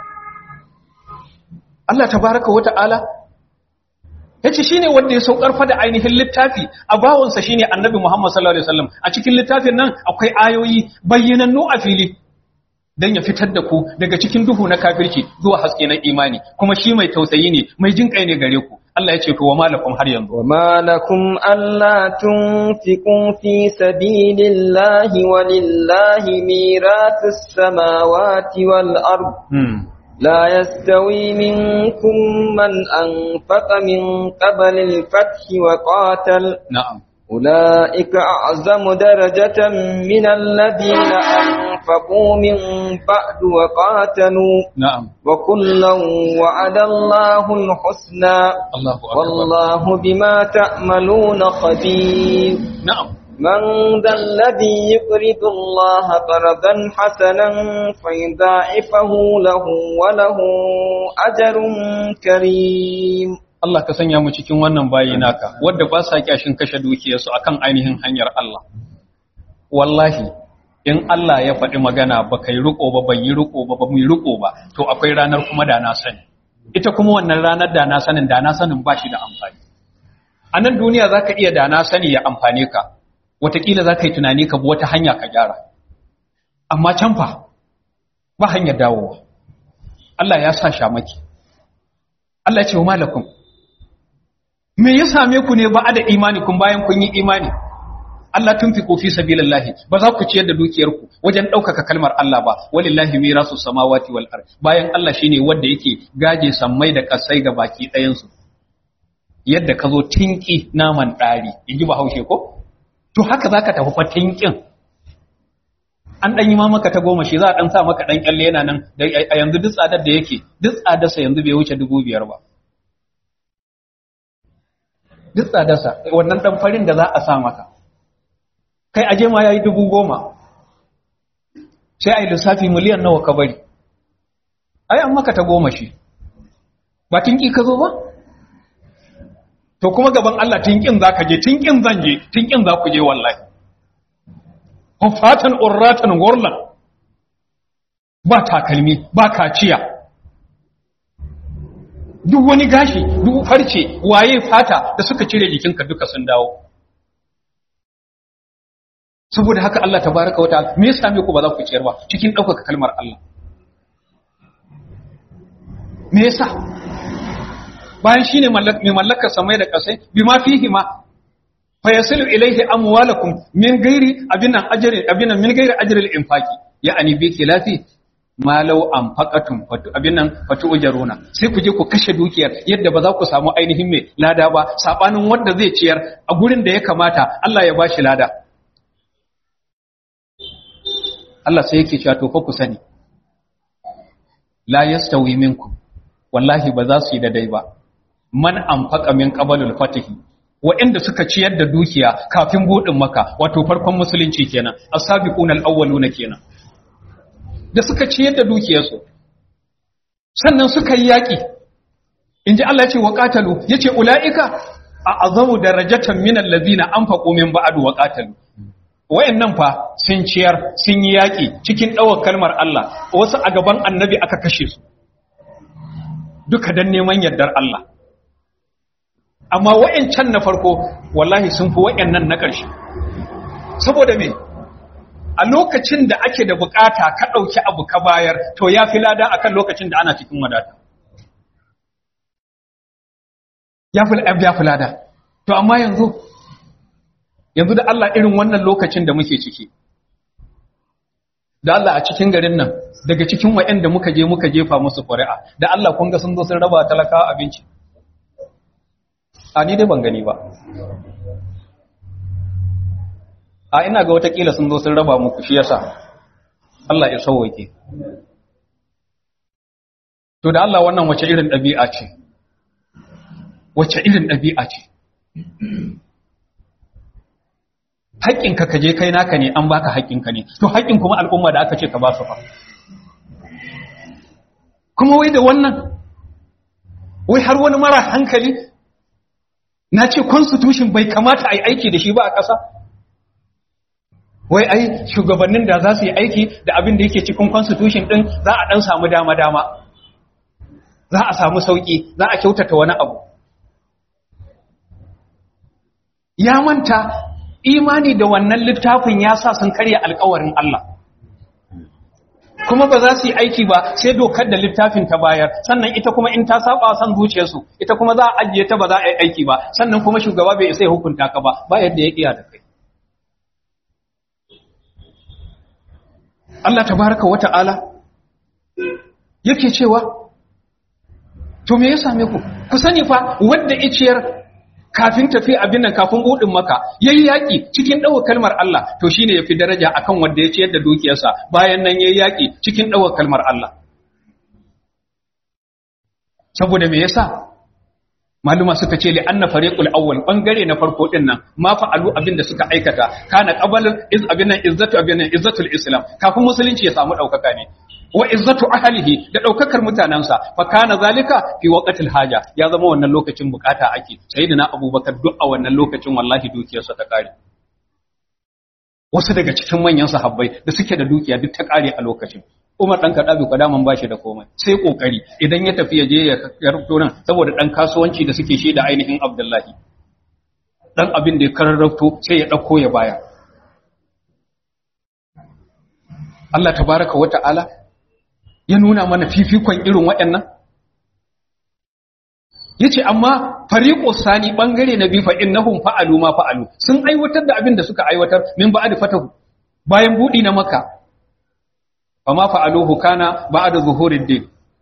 Allah tabaraka wa ta'ala yace shine wanda ya saukar fa da ainihin littafi a bawansa shine annabi Muhammad sallallahu alaihi wasallam a cikin littafin nan akwai ayoyi bayyanannu a fili dan ya fitar da ku daga cikin duhu na kafirci zuwa haske na imani kuma shi mai tausayi ne mai jin kai ne gare ku Allah ya ce to wa malakum har yanzu وما لكم ألا تنفقوا في سبيل الله ولله ميراث السماوات والأرض hmm. لا يستوي منكم من أنفق من قبل الفتح وقاتل na'am أولئك أعظم درجة من الذين أنفقوا من بعد وقاتلوا na'am وكلا وعد الله الحسنى Allahu akbar والله بما تعملون خبير na'am من ذا الذي يقرض الله قرضا حسنا فيضاعفه له وله أجر كريم Allah ka sanya mu cikin wannan bayi naka wadda ba sa kyashin kashe dukiyarsu akan ainihin hanyar Allah wallahi in Allah ya faɗi magana ba kai riko ba bai yi riko ba ba mu yi riko ba to akwai ranar kuma da na sani ita kuma wannan ranar da na sanin da na sanin ba shi da amfani a nan duniya za ka iya da na sani ya amfane ka watakila za ka yi tunani ka bi wata hanya ka gyara amma can fa ba hanyar dawowa Allah ya sa shamaki Allah ya ce wa malakum me ya same ku ne ba da imani kun bayan kun yi imani Allah tun fi kofi sabilillahi ba za ku ciyar da dukiyarku wajen ɗaukaka kalmar Allah ba walillahi mirasu samawati wal ard bayan Allah shine wanda yake gaje sammai da kasai ga baki ɗayan su yadda ka zo tinki naman ɗari in ji bahaushe ko to haka zaka tafi fa tinkin an ɗan yi ma maka ta goma shi za a ɗan sa maka ɗan kyalle yana nan a yanzu duk tsadar da yake duk tsadarsa yanzu bai wuce dubu biyar ba duk tsadarsa wannan ɗan farin da za a sa maka kai aje ma ya yi dubu goma sai a yi lissafi miliyan nawa ka bari ai an maka ta goma shi ba tinki ka zo ba to kuma gaban Allah tinkin za ka je tinkin zan je tinkin za ku je wallahi hufatan urratan gurlan ba takalmi ba kaciya duk wani gashi duk farce waye fata da suka cire jikinka duka sun dawo saboda haka Allah tabaraka wa ta'ala me yasa me ku ba za ku ciyar ba cikin ɗaukaka kalmar Allah me yasa bayan shine mai mallakar samai da kasai bima fihi ma fa yasilu ilayhi amwalakum min ghairi abinan ajri abinan min ghairi ajri al-infaqi ya'ani bi khilafi ma law anfaqatum fatu abinan fatu ujaruna sai ku je ku kashe dukiyar yadda ba za ku samu ainihin mai lada ba sabanin wanda zai ciyar a gurin da ya kamata Allah ya bashi lada Allah sai yake cewa to fa ku sani la yastawi minkum wallahi ba za su yi daidai ba man anfaqa min qabalul fatihi waɗanda suka ciyar da dukiya kafin buɗin maka wato farkon musulunci kenan as-sabiquna al-awwaluna kenan da suka ciyar da dukiyarsu sannan suka yi yaƙi inji Allah ya ce wa qatalu yace ulaika a azamu darajatan min allazina anfaqu min ba'du wa qatalu wayannan fa sun ciyar sun yi yaƙi cikin ɗawar kalmar Allah wasu a gaban annabi aka kashe su duka dan neman yardar Allah amma wayancan na farko wallahi sun fi wayannan na ƙarshe saboda me a lokacin da ake da bukata ka ɗauki abu ka bayar to ya fi lada akan lokacin da ana cikin wadata ya fi lada to amma yanzu yanzu da Allah irin wannan lokacin da muke ciki da Allah a cikin garin nan daga cikin waɗanda muka je muka jefa musu ƙuri'a da Allah kun ga sun zo sun raba talakawa abinci a ni dai ban gani ba a ina ga watakila sun zo sun raba muku shi yasa Allah ya sauwake to da Allah wannan wace irin ɗabi'a ce wace irin ɗabi'a ce haƙƙinka ka je kai naka ne an baka haƙƙinka ne to haƙƙin kuma al'umma da aka ce ka ba su fa kuma wai da wannan wai har wani mara hankali na ce constitution bai kamata a yi aiki da shi ba a ƙasa wai ai shugabannin da za su yi aiki da abin da yake cikin constitution ɗin za a ɗan samu dama-dama za a samu sauƙi za a kyautata wani abu ya manta imani da wannan littafin ya sa sun karya alkawarin Allah kuma ba za su yi aiki ba sai dokar da littafin ta bayar sannan ita kuma in ta saba san zuciyarsu ita kuma za a ajiye ta ba za a yi aiki ba sannan kuma shugaba bai isa ya hukunta ka ba ba yadda ya kiya da kai Allah tabaraka wata'ala yake cewa to me ya same ku ku sani fa wanda iciyar kafin tafi abin nan kafin budin maka yayi yaki cikin dawo kalmar Allah to shine yafi daraja akan wanda ya ciyar da dukiyarsa bayan nan yayi yaki cikin dawo kalmar Allah saboda me yasa maluma suka ce li anna fariqul awwal bangare na farko din nan ma fa'alu abin da suka aikata kana qabalul iz abin nan izzatu abin nan izzatul islam kafin musulunci ya samu daukaka ne wa izzatu ahlihi da daukakar mutanansa fa kana zalika fi waqtil haja ya zama wannan lokacin bukata ake sayyidina abubakar duk a wannan lokacin wallahi dukiyarsa ta kare wasu daga cikin manyan sahabbai da suke da dukiya duk ta kare a lokacin Umar dan Kadabi kwadaman bashi da komai sai kokari idan ya tafi ya je ya rubto nan saboda dan kasuwanci da suke shi da ainihin Abdullahi dan abin da ya kararrafto sai ya dauko ya baya Allah tabaraka wa ta'ala ya nuna mana fifikon irin waɗannan yace amma fariqo sani bangare na bi fa innahum fa'alu ma fa'alu sun aiwatar da abin da suka aiwatar min ba'd fatahu bayan budi na makka fama fa'aluhu kana ba'da zuhurid din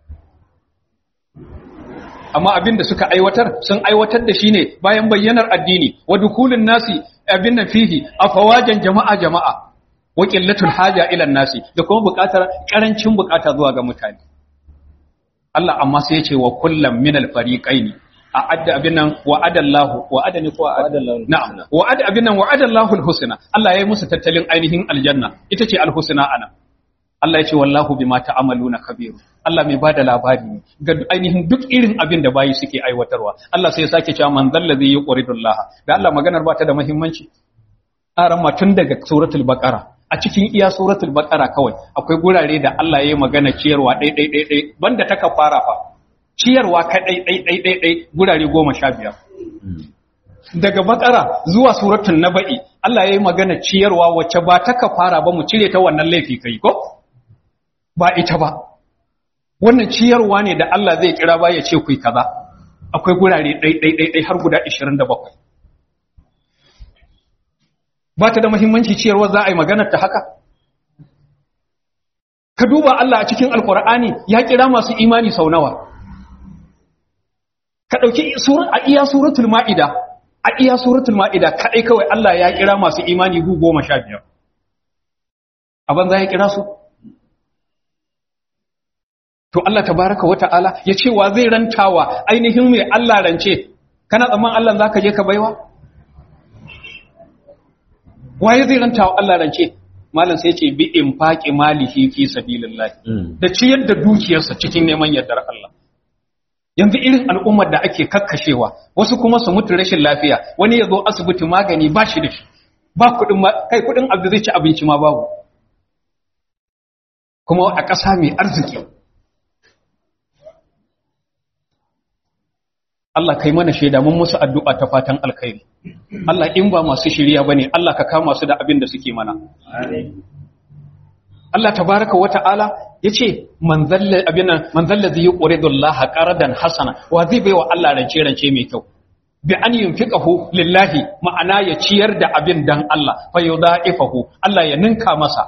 amma abin da suka aiwatar sun aiwatar da shi ne bayan bayyanar addini wa dukulun nasi abin nan fihi afawajan jama'a jama'a wa qillatul haja ila nasi da kuma buƙatar karancin buƙata zuwa ga mutane Allah amma sai ya ce wa kullam min al-fariqaini a'adda abin nan wa adallahu wa adani ko adallahu na'am wa ad abin nan wa adallahu al-husna Allah ya yi musu tattalin ainihin aljanna ita ce al-husna ana Allah ya ce wallahu bima ta'amaluna kabir Allah mai bada labari ne ga ainihin duk irin abin da bayi suke aiwatarwa Allah sai ya sake cewa man zallazi yuqridullah da Allah maganar ba ta da muhimmanci aran ma tun daga suratul baqara a cikin iya suratul baqara kawai akwai gurare da Allah ya yi magana ciyarwa dai dai dai dai banda ta kafara fa ciyarwa ka dai dai dai dai dai gurare 15 daga baqara zuwa suratul naba'i Allah ya yi magana ciyarwa wacce ba ta kafara ba mu cire ta wannan laifi kai ko ba ita ba wannan ciyarwa ne da Allah zai kira ba ya ce ku kaza akwai gurare ɗai-ɗai-ɗai har guda 27 ba ta da muhimmanci ciyarwa za a yi maganar ta haka ka duba Allah a cikin alkur'ani ya kira masu imani sau nawa ka ɗauki a iya suratul ma'ida a iya suratul ma'ida kaɗai kawai Allah ya kira masu imani gu goma sha biyar a banza ya kira su to Allah tabaraka wata'ala ya ce wa zai rantawa ainihin mai Allah rance kana tsamman Allah zaka je ka baiwa waye zai rantawa Allah rance malam sai ce bi infaqi malihi fi sabilillah da ciyar da dukiyarsa cikin neman yardar Allah yanzu irin al'ummar da ake kakkashewa wasu kuma su mutu rashin lafiya wani ya zo asibiti magani ba shi da shi ba kuɗin kai kuɗin abu zai ci abinci ma babu kuma a ƙasa mai arziki Allah kai mana shaida mun musu addu'a ta fatan alkhairi Allah in ba masu shiriya bane Allah ka kama su da abin da suke mana Allah tabaraka wa ta'ala yace man zalla abina man zalla zai yuridu Allah qaradan hasana wa zai baiwa Allah rance rance mai kyau bi an yunfiqahu lillahi ma'ana ya ciyar da abin dan Allah fa yudaifahu Allah ya ninka masa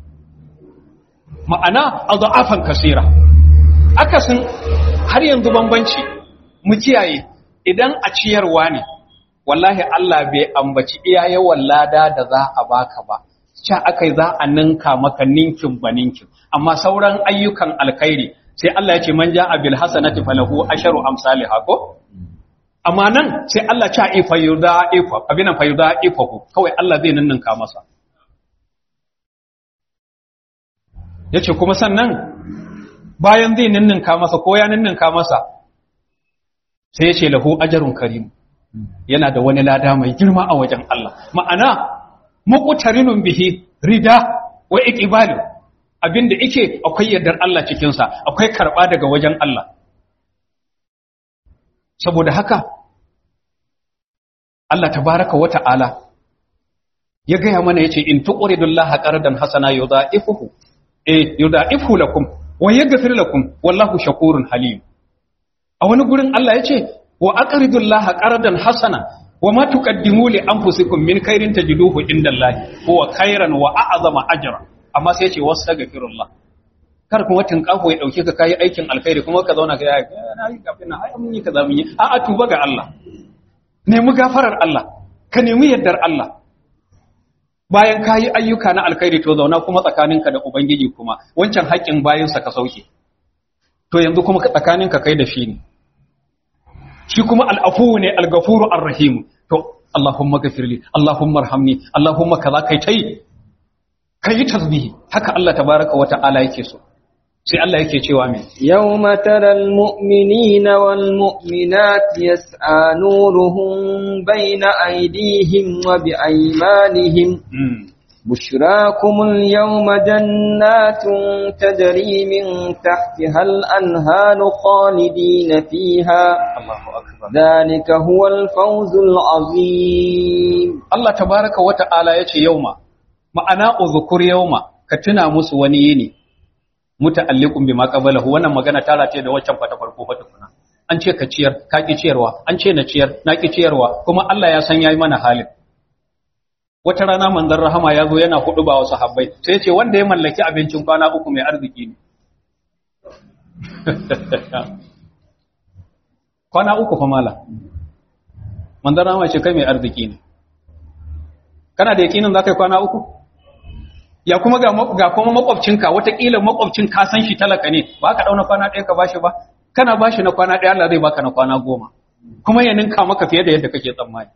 ma'ana adafan kasira akasin har yanzu bambanci mu kiyaye idan a ciyarwa ne wallahi Allah bai ambaci iya yawan lada da za a baka ba ca akai za a ninka maka ninkin ba ninkin amma sauran ayyukan alkhairi sai Allah ya ce man ja'a bil hasanati falahu asharu amsalha ko amma nan sai Allah ca ifa yuda ifa abinan fa yuda ifa kawai Allah zai ninninka masa yace kuma sannan bayan zai ninninka masa ko ya ninninka masa sai ya ce lahu ajarun karim yana da wani lada mai girma a wajen Allah ma'ana muqtarinun bihi rida wa iqbal abinda yake akwai yardar Allah cikin sa akwai karba daga wajen Allah saboda haka Allah tabaraka wa ta'ala ya gaya mana yace in tuqridullaha qardan hasana yudha'ifuhu eh yudha'ifu lakum wa yaghfir lakum wallahu shakurun halim a wani gurin Allah ya ce wa aqridullaha qardan hasana wa ma tuqaddimu li anfusikum min khairin tajiduhu indallahi huwa khairan wa a'zama ajra amma sai ya ce wastaghfirullah kar kuma tin kafo ya dauke ka kai aikin alkhairi kuma ka zauna ka yi na yi kafin na ai mun yi kaza mun yi a a tuba ga Allah nemi gafarar Allah ka nemi yardar Allah bayan ka yi ayyuka na alkhairi to zauna kuma tsakaninka da ubangiji kuma wancan haƙƙin bayansa ka sauke to yanzu kuma tsakaninka kai da shi ne shi kuma al'afu ne al-gafuru ar-rahim to Allahumma gafirli Allahumma arhamni Allahumma kaza kai tai kai tasbihi haka Allah tabaraka wa ta'ala yake so sai Allah yake cewa me يوم ترى المؤمنين والمؤمنات يسعى نورهم بين أيديهم وبأيمانهم بشراكم اليوم جنات تجري من تحتها الأنهار خالدين فيها Allahu akbar ذلك هو الفوز العظيم Allah tabaraka wa ta'ala yace yauma ma'ana uzkur yauma ka tuna musu wani yini muta'alliqun bima qablahu wannan magana ta rataye da waccan fata farko fa tukuna an ce ka ciyar ka ki ciyarwa an ce na ciyar na ki ciyarwa kuma Allah ya san yayi mana halin wata rana manzon rahama ya zo yana hudu ba wasu habbai sai ya ce wanda ya mallaki abincin kwana uku mai arziki ne kwana uku fa mala manzon rahama ce kai mai arziki ne kana da yakinin za ka yi kwana uku ya kuma ga ma- ga kuma makwabcinka watakila makwabcin ka san shi talaka ne ba ka dauna kwana ɗaya ka bashi ba kana bashi na kwana ɗaya Allah zai baka na kwana goma kuma ya ninka maka fiye da yadda kake tsammani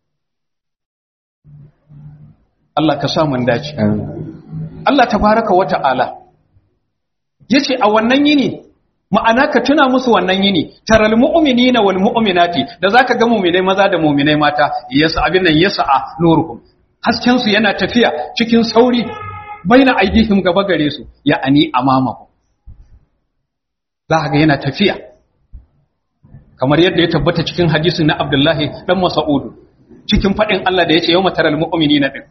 Allah ka sa mun dace Allah tabaraka wa ta'ala yace a wannan yini ma'ana ka tuna musu wannan yini taral mu'minina wal mu'minati da zaka ga mu'minai maza da mu'minai mata yasa abin nan yasa nuruhum hasken su yana tafiya cikin sauri baina aidihim gaba gare su ya'ani amamahu za ka ga yana tafiya kamar yadda ya tabbata cikin hadisin na Abdullahi dan Mas'ud cikin fadin Allah da yace yawma taral mu'minina din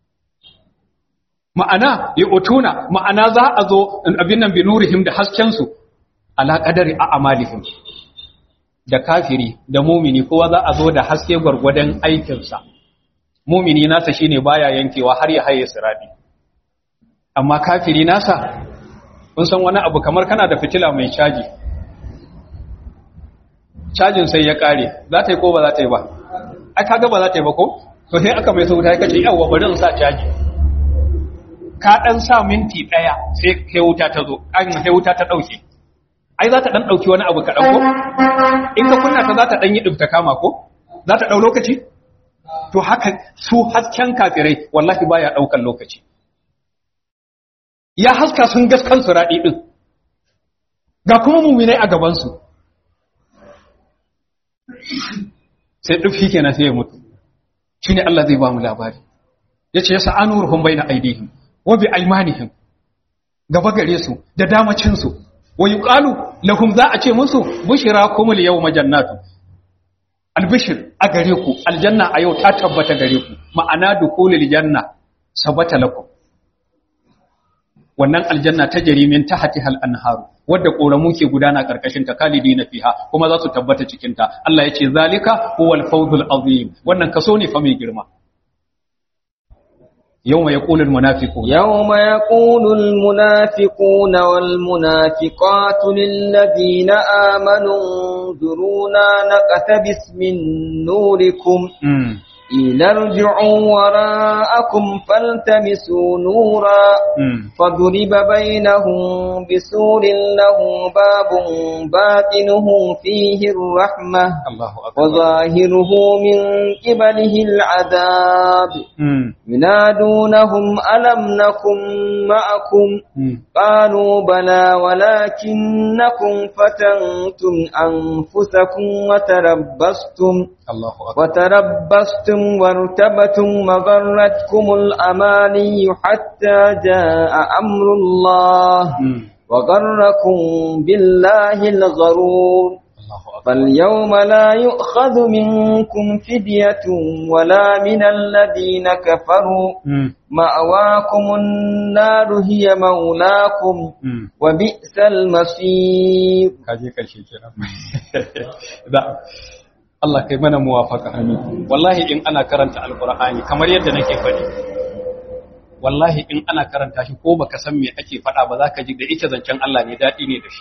ma'ana ya utuna ma'ana za a zo abin nan bi nurihim da hasken su ala qadari a amalihim da kafiri da mumini kowa za a zo da haske gwargwadon aikinsa mumini nasa shine baya yankewa har ya haye siradi amma kafiri nasa kun san wani abu kamar kana da fitila mai caji cajin sai ya kare za ta yi ko ba za ta yi ba ai kaga ba za ta yi ba ko to sai aka mai sauta ya kace yawa bari in sa caji ka dan sa minti daya sai kai wuta ta zo an sai wuta ta dauke ai za ta dan dauki wani abu ka dauko in ka kunna ta za ta dan yi dubta kama ko za ta dau lokaci to haka su hasken kafirai wallahi baya daukan lokaci ya haska sun gaskan su radi din ga kuma muminai a gaban su sai dufi kenan sai ya mutu shine Allah zai ba mu labari yace yasa anuruhum baina aidihim wa bi aymanihim gaba gare su da damacin su wa yuqalu lahum za a ce musu bushirakumul yawma jannatu albishir a gare ku aljanna a yau ta tabbata gare ku ma'ana dukulul janna sabata lakum wannan aljanna ta jarimin tahtihal anharu wadda koramu ke gudana karkashin ta kalidina fiha kuma za su tabbata cikin ta Allah ya ce zalika huwal fawzul azim wannan kaso ne fa mai girma yawma yaqulul munafiqun يوم يقول المنافقون والمنافقات للذين آمنوا انظرونا نقتبس من نوركم mm. قيل ارجعوا وراءكم فالتمسوا نورا mm. فضرب بينهم بسور له باب باطنه فيه الرحمة Allahu akbar وظاهره من قبله العذاب mm. ينادونهم ألم نكن معكم mm. قالوا بلى ولكنكم فتنتم أنفسكم وتربصتم Allahu akbar وتربصتم وارتبتم وغرتكم الأماني حتى جاء أمر الله mm. وغركم بالله الغرور Allahu akbar فاليوم لا يؤخذ منكم فدية ولا من الذين كفروا mm. مأواكم النار هي مولاكم mm. وبئس المصير kaje karshe kenan da Allah kai mana muwafaka amin wallahi in ana karanta alqur'ani kamar yadda nake faɗi wallahi in ana karanta shi ko baka san me ake faɗa ba zaka ji da ita zancen Allah ne dadi ne da shi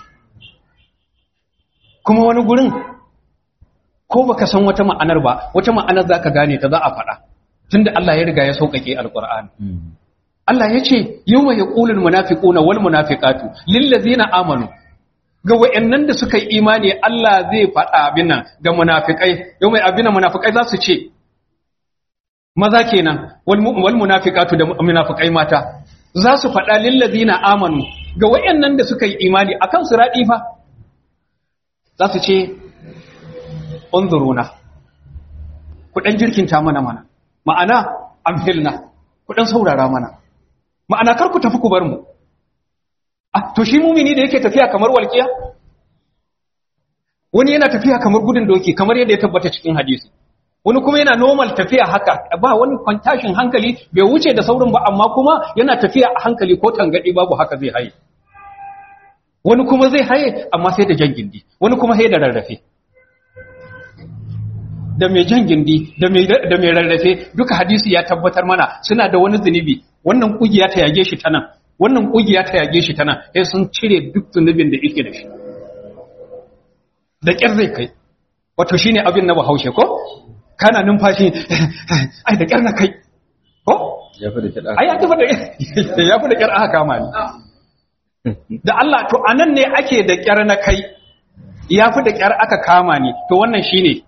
kuma wani gurin ko baka san wata ma'anar ba wata ma'anar zaka gane ta za a faɗa tunda Allah ya riga ya sauƙaƙe alqur'ani Allah ya ce yawma yaqulul munafiquna wal munafiqatu lil ladzina amanu ga wayannan da suka yi imani Allah zai faɗa abin nan ga munafikai yawma abin nan munafikai za su ce maza kenan wal mu- wal munafiqatu da munafikai mata za su faɗa lil ladzina amanu ga wayannan da suka yi imani akan siradi fa za su ce unzuruna ku dan jirkinta mana mana ma'ana amhilna ku dan saurara mana ma'ana kar ku tafi ku bar mu ah to shi mumini da yake tafiya kamar walqiya wani yana tafiya kamar gudun doki kamar yadda ya tabbata cikin hadisi wani kuma yana normal tafiya haka ba wani kwantashin hankali bai wuce da saurin ba amma kuma yana tafiya a hankali ko tangadi babu haka zai haye wani kuma zai haye amma sai da jan gindi wani kuma sai da rarrafe da mai jan gindi da mai rarrafe duka hadisi ya tabbatar mana suna da wani zunubi wannan kugiya ta yage shi ta nan wannan kugiya ta yage shi ta nan sai sun cire duk zunubin da yake da shi da ƙyar zai kai wato shine abin na bahaushe ko kana numfashi ai da ƙyar na kai ko ya fi da kiɗa ai ya tafi da ya fi da ƙyar aka kama ni da Allah to anan ne ake da ƙyar na kai ya fi da ƙyar aka kama ni to wannan shine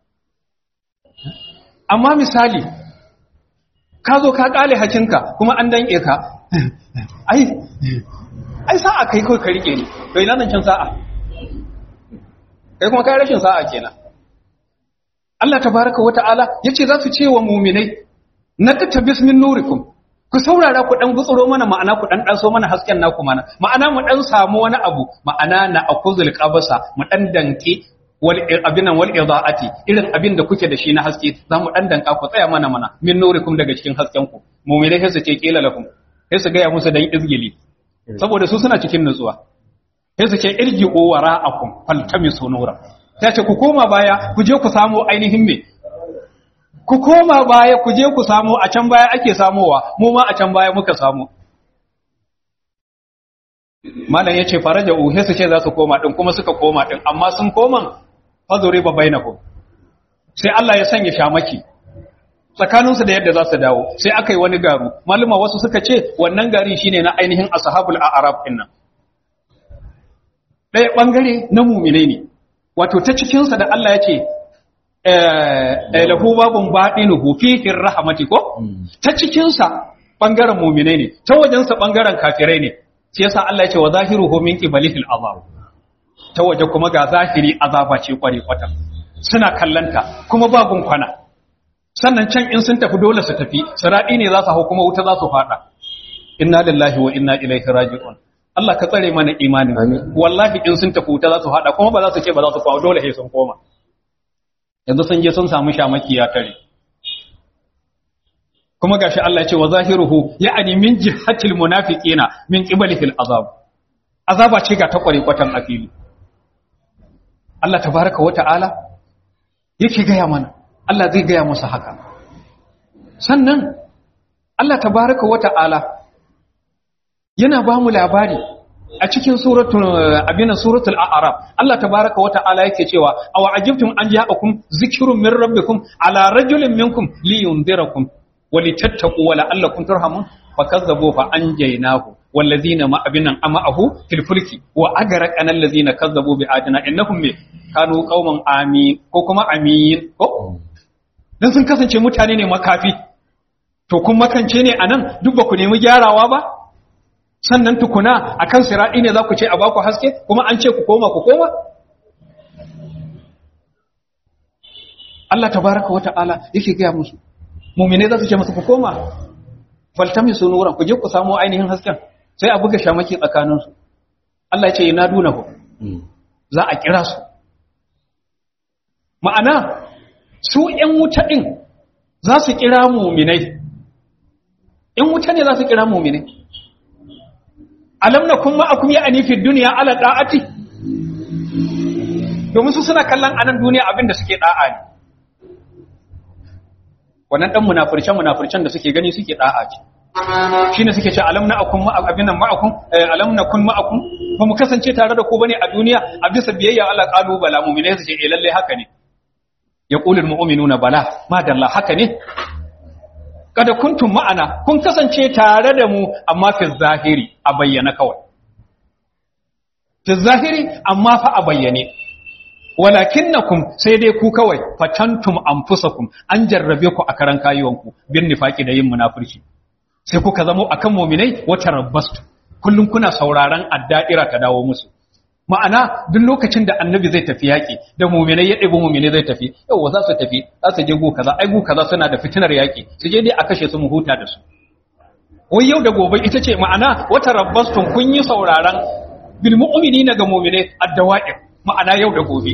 amma misali ka zo ka ƙale hakinka kuma an danƙe ka ai ai sa'a kai kawai ka rike ni to ina nan can sa'a kai kuma kai rashin sa'a kenan Allah tabaraka wata'ala yace za su ce wa mu'minai nakata bismin nurikum ku saurara ku dan gutsuro mana ma'ana ku dan daso mana hasken naku mana ma'ana mu dan samu wani abu ma'ana na akuzul qabasa mu dan danke wal abinan wal idaati irin abin da kuke da shi na haske za mu dan danka ku tsaya mana mana min nurikum daga cikin hasken ku mu'minai sai su ce kila lakum sai su ga ya musu dan izgili saboda su suna cikin nutsuwa sai su ce irji owara akum faltamisu nura sai ce ku koma baya ku je ku samu ainihin me ku koma baya ku je ku samu a can baya ake samowa mu ma a can baya muka samu malam yace faraja uhe su ce za su koma din kuma suka koma din amma sun koma fazuri ba bainakum sai Allah ya sanya shamaki tsakaninsu da yadda za su dawo sai aka yi wani garu maluma wasu suka ce wannan gari shine na ainihin ashabul a'raf din nan ɗaya ɓangare na mumine ne wato ta cikinsa da Allah ya ce lahu babun baɗinuhu fihin rahamati ko ta cikinsa ɓangaren mumine ne ta wajensa ɓangaren kafirai ne sai yasa Allah ya ce wa zahiruhu min qibalihil azab ta waje kuma ga zahiri azaba ce kware kwata suna kallanta kuma babun kwana sannan can in sun tafi dole su tafi siradi ne za su hau kuma wuta za su fada inna lillahi wa inna ilaihi raji'un Allah ka tsare mana imanin wallahi in sun tafi wuta za su hada kuma ba za su ce ba za su kawo dole sai sun koma yanzu sun je sun samu shamaki ya tare kuma gashi Allah ya ce wa zahiruhu ya'ani min jihatil munafiqina min qibalihil azab azaba ce ga ta kware kwatan afili Allah tabaraka wa ta'ala yake gaya mana Allah zai gaya musu haka sannan Allah tabaraka wa ta'ala yana ba mu labari a cikin suratul abinan suratul a'raf Allah tabaraka wa ta'ala yake cewa aw ajibtum an ja'akum zikrun min rabbikum ala rajulin minkum liyunzirakum walitattaqu wa la'allakum turhamun fakazzabu fa anjaynahu wallazina ma abinan ama'ahu fil fulki wa agraqana allazina kazzabu bi ayatina innahum me kanu qauman amin ko kuma amin ko dan sun kasance mutane ne makafi to kun makance ne anan duk ba ku nemi gyarawa ba sannan tukuna a kan siraɗi ne za ku ce a baku haske kuma an ce ku koma ku koma? Allah tabaraka wata'ala yake gaya musu mummine za su ce musu ku koma faltami su nuran ku je ku samu ainihin hasken sai a buga shamaki tsakaninsu Allah ya ce ina duna ku za a kira su ma'ana su ‘yan wuta ɗin za su kira muminai ‘yan wuta ne za su kira muminai alam na kuma akum ya anifin duniya ala da'ati domin su suna kallon anan duniya abin da suke da'a ne wannan dan munafircen munafircen da suke gani suke da'a ce shine suke ce alam na akum ma abin nan ma'akum alam na kun ma'akum ba mu kasance tare da ku bane a duniya a bisa biyayya Allah qalu bala mu'minai su ce eh lalle haka ne yaqulul mu'minuna bala ma dalla haka ne kada kuntum ma'ana kun kasance tare da mu amma fi zahiri a bayyana kawai fi zahiri amma fa a bayyane walakinnakum sai dai ku kawai fatantum anfusakum an jarrabe ku a karan kayuwanku bin nifaki da yin munafurci sai kuka zamo akan mu'minai wata rabbastu kullum kuna sauraron adda'ira ta dawo musu ma'ana duk lokacin da annabi zai tafi yaƙi da muminai ya ɗebi muminai zai tafi yau za su tafi za su je gu kaza ai gu kaza suna da fitinar yaƙi su je dai a kashe su mu huta da su wai yau da gobe ita ce ma'ana wata rabbastun kun yi sauraron bil mu'minina ga muminai addawa'ir ma'ana yau da gobe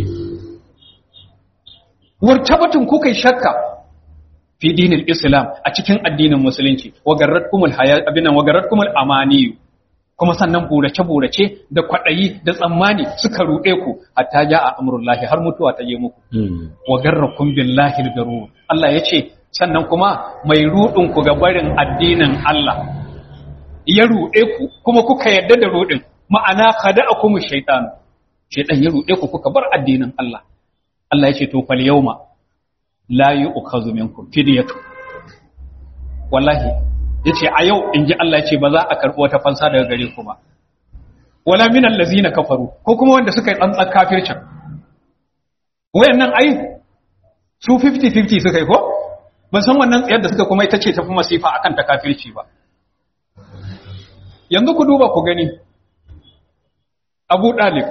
wartabatun kuka shakka fi dinil islam a cikin addinin musulunci wa garratkumul hayat abinan wa garratkumul amaniyu kuma sannan burace-burace da kwaɗayi da tsammani suka ruɗe ku hatta ja a amurullahi har mutuwa ta je muku. Wa garrakun billahi garu. Allah ya ce, sannan kuma mai ruɗin ku ga barin addinin Allah. Ya ruɗe ku kuma kuka yarda da ruɗin, ma'ana kada a kuma shaiɗan. Shaiɗan ya ruɗe ku kuka bar addinin Allah. Allah ya ce, to fal yauma la yi ukhazu minkum fidyatu. Wallahi, ya ce a yau in ji Allah ce ba za a karɓi wata fansa daga gare ku ba wala min allazina kafaru ko kuma wanda suka yi tsantsan kafircin wayannan ai su 50-50 suka yi ko ban san wannan tsayar da suka kuma ita ce tafi masifa akan ta kafirci ba yanzu ku duba ku gani abu ɗalib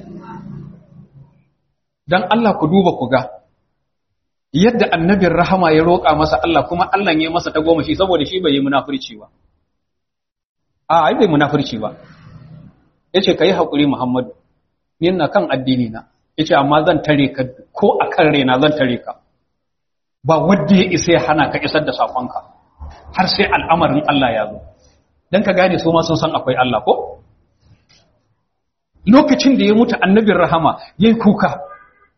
don Allah ku duba ku ga yadda annabin rahama ya roƙa masa Allah kuma Allah ya masa ta goma shi saboda shi bai yi munafurci ba a ai bai munafurci ba yace kai hakuri Muhammadu ni ina kan addini na yace amma zan tare ka ko akan raina zan tare ka ba wanda ya isa ya hana ka isar da sakonka har sai al'amarin Allah ya zo dan ka gane su ma sun san akwai Allah ko lokacin da ya mutu annabin rahama yayi kuka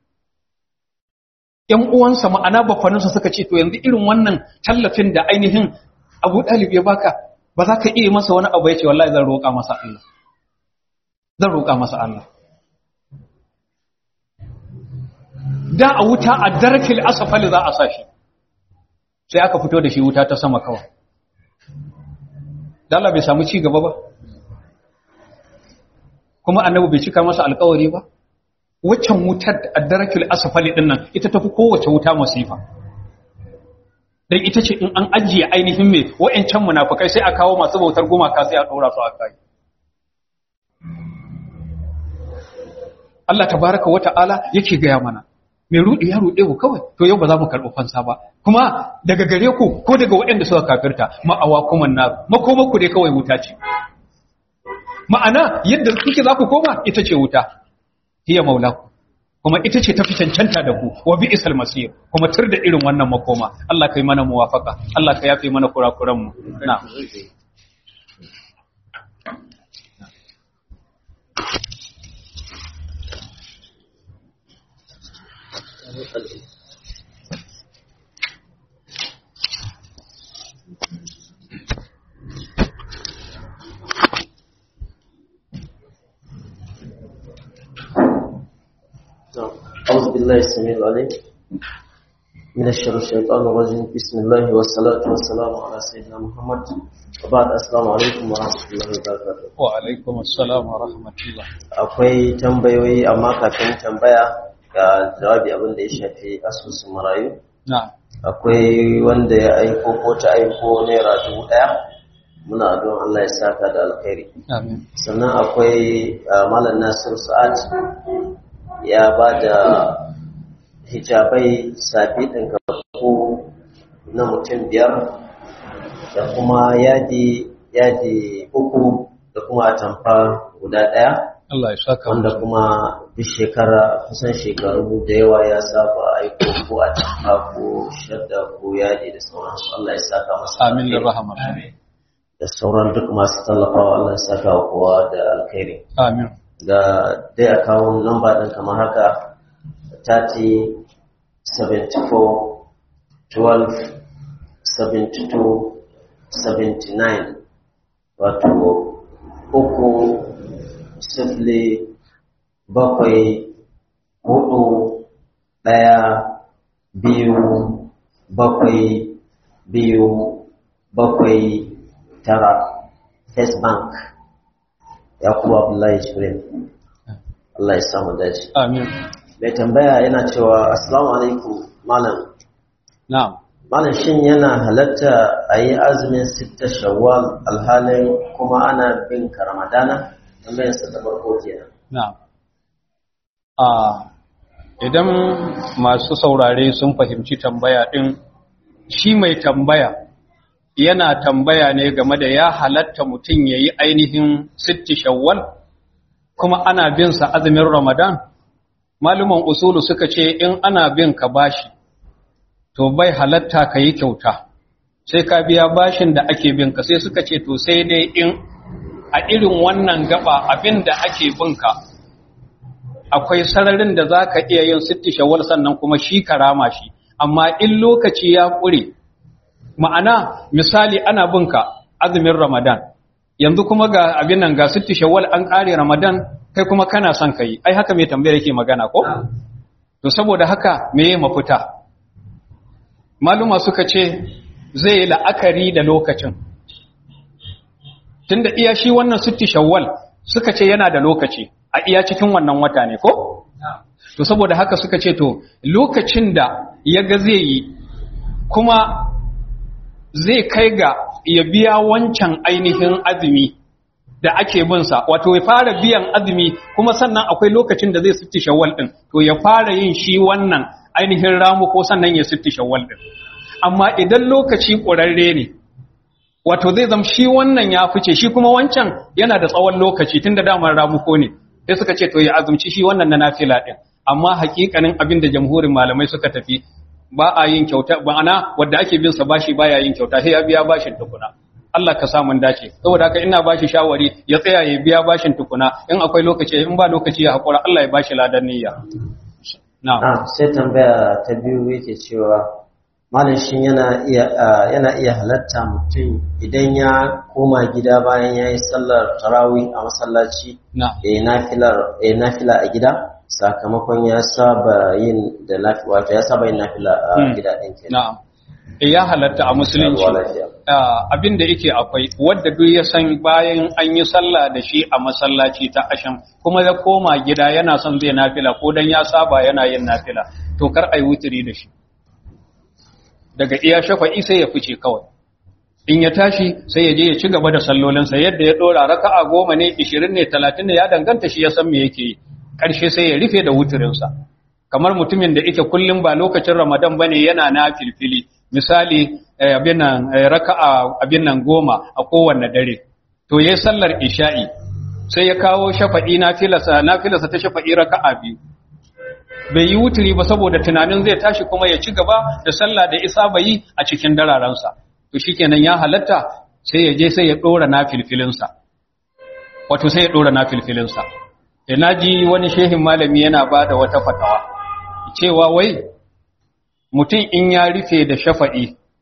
‘yan uwansa ma'ana bafaninsa suka ce, To, yanzu irin wannan tallafin da ainihin abu ɗalib ya baka, ba za ka iya masa wani abu ya ce, Wallahi zan roƙa masa Allah. Zan roƙa masa Allah. Da a wuta a darakil asafali za a sa shi, sai aka fito da shi wuta ta sama kawai. Dala bai samu ci gaba ba, kuma annabi bai cika masa alkawari ba. waccan wutar addarakul asfali din nan ita tafi kowace wuta masifa dan ita ce in an ajiye ainihin me wayancan munafikai sai a kawo masu bautar gumaka sai a dora su a kai Allah tabaraka wa ta'ala yake gaya mana mai rudi ya rude ku kawai to yau ba za mu karɓi fansa ba kuma daga gare ku ko daga waɗanda suka kafirta ma'awa kuma na makoma ku dai kawai wuta ce ma'ana yadda kuke za ku koma ita ce wuta hiya maulaku kuma ita ce tafi cancanta da ku wa bi isal masir kuma tur da irin wannan makoma Allah kai mana muwafaka Allah ka yafe mana kurakuran mu na أعوذ بالله السميع العليم من الشر الشيطان الرجيم بسم الله والصلاة والسلام على سيدنا محمد وبعد السلام عليكم ورحمة الله وبركاته wa alaikum assalam wa rahmatullah akwai tambayoyi amma kafin tambaya ga jawabi abin da ya shafi asusun marayu na akwai wanda ya aiko ko ta aiko naira dubu ɗaya muna don Allah ya saka da alkhairi amin sannan akwai uh, malam nasir sa'ad ya ba da hijabai sabi ɗin ko na mutum biyar da kuma yadi yadi uku da kuma atamfa guda ɗaya Allah ya saka wanda kuma duk shekara kusan shekaru da yawa ya saba aiko ko atamfa ko shadda ko yadi da sauransu Allah ya saka masa amin da alkhairi. rahama da sauran duk masu tallafawa Allah ya saka wa kowa da alkhairi amin ga dai akawun lamba ɗin kamar haka 30 74 12 72 79 wato uku sifili bakwai hudu ɗaya biyu bakwai biyu bakwai tara first bank yakubu abdullahi shirin Allah ya samu dace amin mai tambaya yana cewa assalamu alaikum malam na'am malam shin yana halatta a yi azumin sitta shawwal alhalin kuma ana bin ka ramadana tambayar sa ta farko kenan na'am a idan masu saurare sun fahimci tambaya din shi mai tambaya yana tambaya ne game da ya halatta mutum ya yi ainihin sitti shawwal kuma ana bin sa azumin ramadan maluman usulu suka ce in ana bin ka bashi to bai halatta ka yi kyauta sai ka biya bashin da ake bin ka sai suka ce to sai dai in a irin wannan gaba abin da ake bin ka akwai sararin da za ka iya yin sitti shawwal sannan kuma shi karama shi amma in lokaci ya ƙure ma'ana misali ana binka azumin ramadan yanzu kuma ga abin nan ga sitti shawwal an ƙare ramadan kai kuma kana son kai ai haka mai tambayar yake magana ko to saboda haka me ya mafita maluma suka ce zai yi la'akari da lokacin tunda iya shi wannan sitti shawwal suka ce yana da lokaci a iya cikin wannan wata ne ko to saboda haka suka ce to lokacin da ya ga zai yi kuma zai kai ga ya biya wancan ainihin azumi da ake binsa wato ya fara biyan azumi kuma sannan akwai lokacin da zai sitti shawwal din to ya fara yin shi wannan ainihin ramu ko sannan ya sitti shawwal din amma idan lokaci ƙurarre ne wato zai zama shi wannan ya fice shi kuma wancan yana da tsawon lokaci tun da damar ramuko ne sai suka ce to ya azumci shi wannan na nafila din amma hakikanin abin da jamhurin malamai suka tafi ba a yin kyauta ma'ana wanda ake bin sa bashi baya yin kyauta sai ya biya bashin tukuna Allah ka sa mun dace saboda haka ina bashi shawari ya tsaya ya biya bashin tukuna in akwai lokaci in ba lokaci ya hakura Allah ya bashi ladan niyya na'am ah sai tambaya ta biyu yake cewa malam shin yana iya yana iya halatta mutum idan ya koma gida bayan yayi sallar tarawih a masallaci na'am eh nafilar eh nafila a gida sakamakon ya saba yin da nafila wato ya saba yin nafila a Hmm. gida din kenan na'am Eh, ya halatta a musulunci Ruwa lafiya. Ah, abin da yake akwai wadda duk ya san bayan an yi sallah da shi a masallaci ta asham kuma ya koma gida yana son zai nafila ko dan ya saba yana yin nafila to kar ai wutiri da shi daga iya shafa'i sai ya fice kawai in ya tashi sai ya je ya ci gaba da sallolinsa yadda ya dora raka'a goma ne 20 ne 30 ne ya danganta shi ya san me yake yi karshe sai ya rufe da wutirinsa kamar mutumin da yake kullum ba lokacin Ramadan bane yana na filfili misali eh, abin nan eh, raka'a abin nan goma a kowanne dare to yayi sallar isha'i sai ya kawo shafa'i nafilasa nafilasa ta shafa'i raka'a biyu bai yi wuturi ba saboda tunanin zai tashi kuma ya ci gaba da sallah da isa bai a cikin dararansa to shikenan ya halatta sai ya je sai ya dora nafilfilinsa wato sai ya dora nafilfilinsa da naji wani shehin malami yana bada wata fatawa cewa wai mutum in ya rufe da shafa'i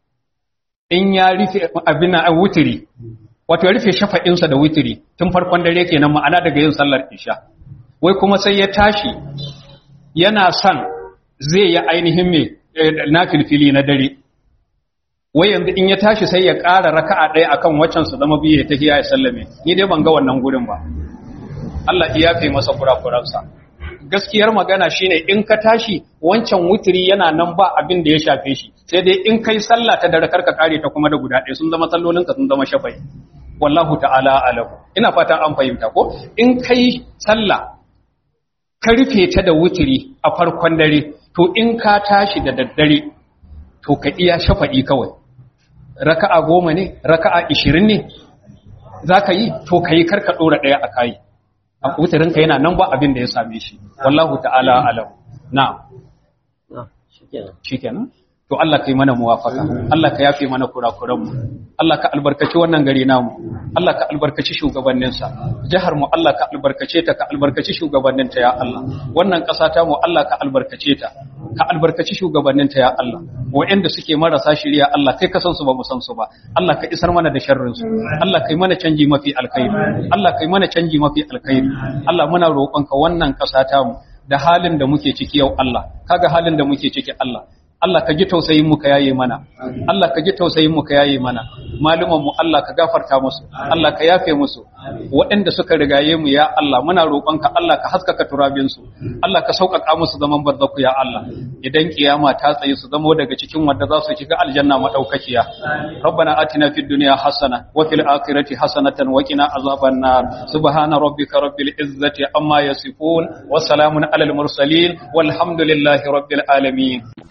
in ya rufe abin a wuturi wato ya rufe shafa'insa da wuturi tun farkon dare kenan ma'ana daga yin sallar isha wai kuma sai ya tashi yana son zai yi ainihin mai na filfili na dare wai yanzu in ya tashi sai ya ƙara raka'a ɗaya akan waccan su zama biye ta hiya ya sallame ni dai ban ga wannan gurin ba Allah ya yafe masa kurakuransa gaskiyar magana shine in ka tashi wancan wutiri yana nan ba abin da ya shafe shi sai dai in kai sallah ta dare karka kare ta kuma da guda ɗaya sun zama sallolinka sun zama shafai wallahu ta'ala alahu ina fatan an fahimta ko in kai sallah ka rufe ta da wutiri a farkon dare to in ka tashi da daddare to ka iya shafa'i kawai raka'a goma ne raka'a ishirin ne za ka yi to ka yi karka ɗora ɗaya a kayi a wutirinka yana nan ba abin da ya same shi wallahu ta'ala alam na Ah, shikenan shikenan to Allah kai mana muwafaka Allah ka yafe mana kurakuran mu Allah ka albarkaci wannan gari namu Allah ka albarkaci shugabannin sa jihar mu Allah ka albarkace ta ka albarkaci shugabannin ta ya Allah wannan ƙasa ta mu Allah ka albarkace ta ka albarkaci shugabannin ta ya Allah waɗanda suke marasa shiriya Allah kai ka san su ba mu san su ba Allah ka isar mana da sharrin su Allah kai mana canji mafi alkhairi Allah kai mana canji mafi alkhairi Allah muna roƙonka wannan ƙasa ta mu da halin da muke ciki yau Allah kaga halin da muke ciki Allah Allah ka ji tausayin mu ka yaye mana Allah ka ji tausayin mu ka yaye mana maluman mu Allah ka gafarta musu Allah ka yafe musu waɗanda suka rigaye mu ya Allah muna roƙonka Allah ka haskaka turabin su Allah ka sauƙaƙa musu zaman barzaku ya Allah idan kiyama ta tsaye su zamo daga cikin wanda za su shiga aljanna madaukakiya ربنا آتنا في الدنيا حسنة وفي الآخرة حسنة وقنا عذاب النار سبحان ربك رب العزة عما يصفون وسلام على المرسلين والحمد لله رب العالمين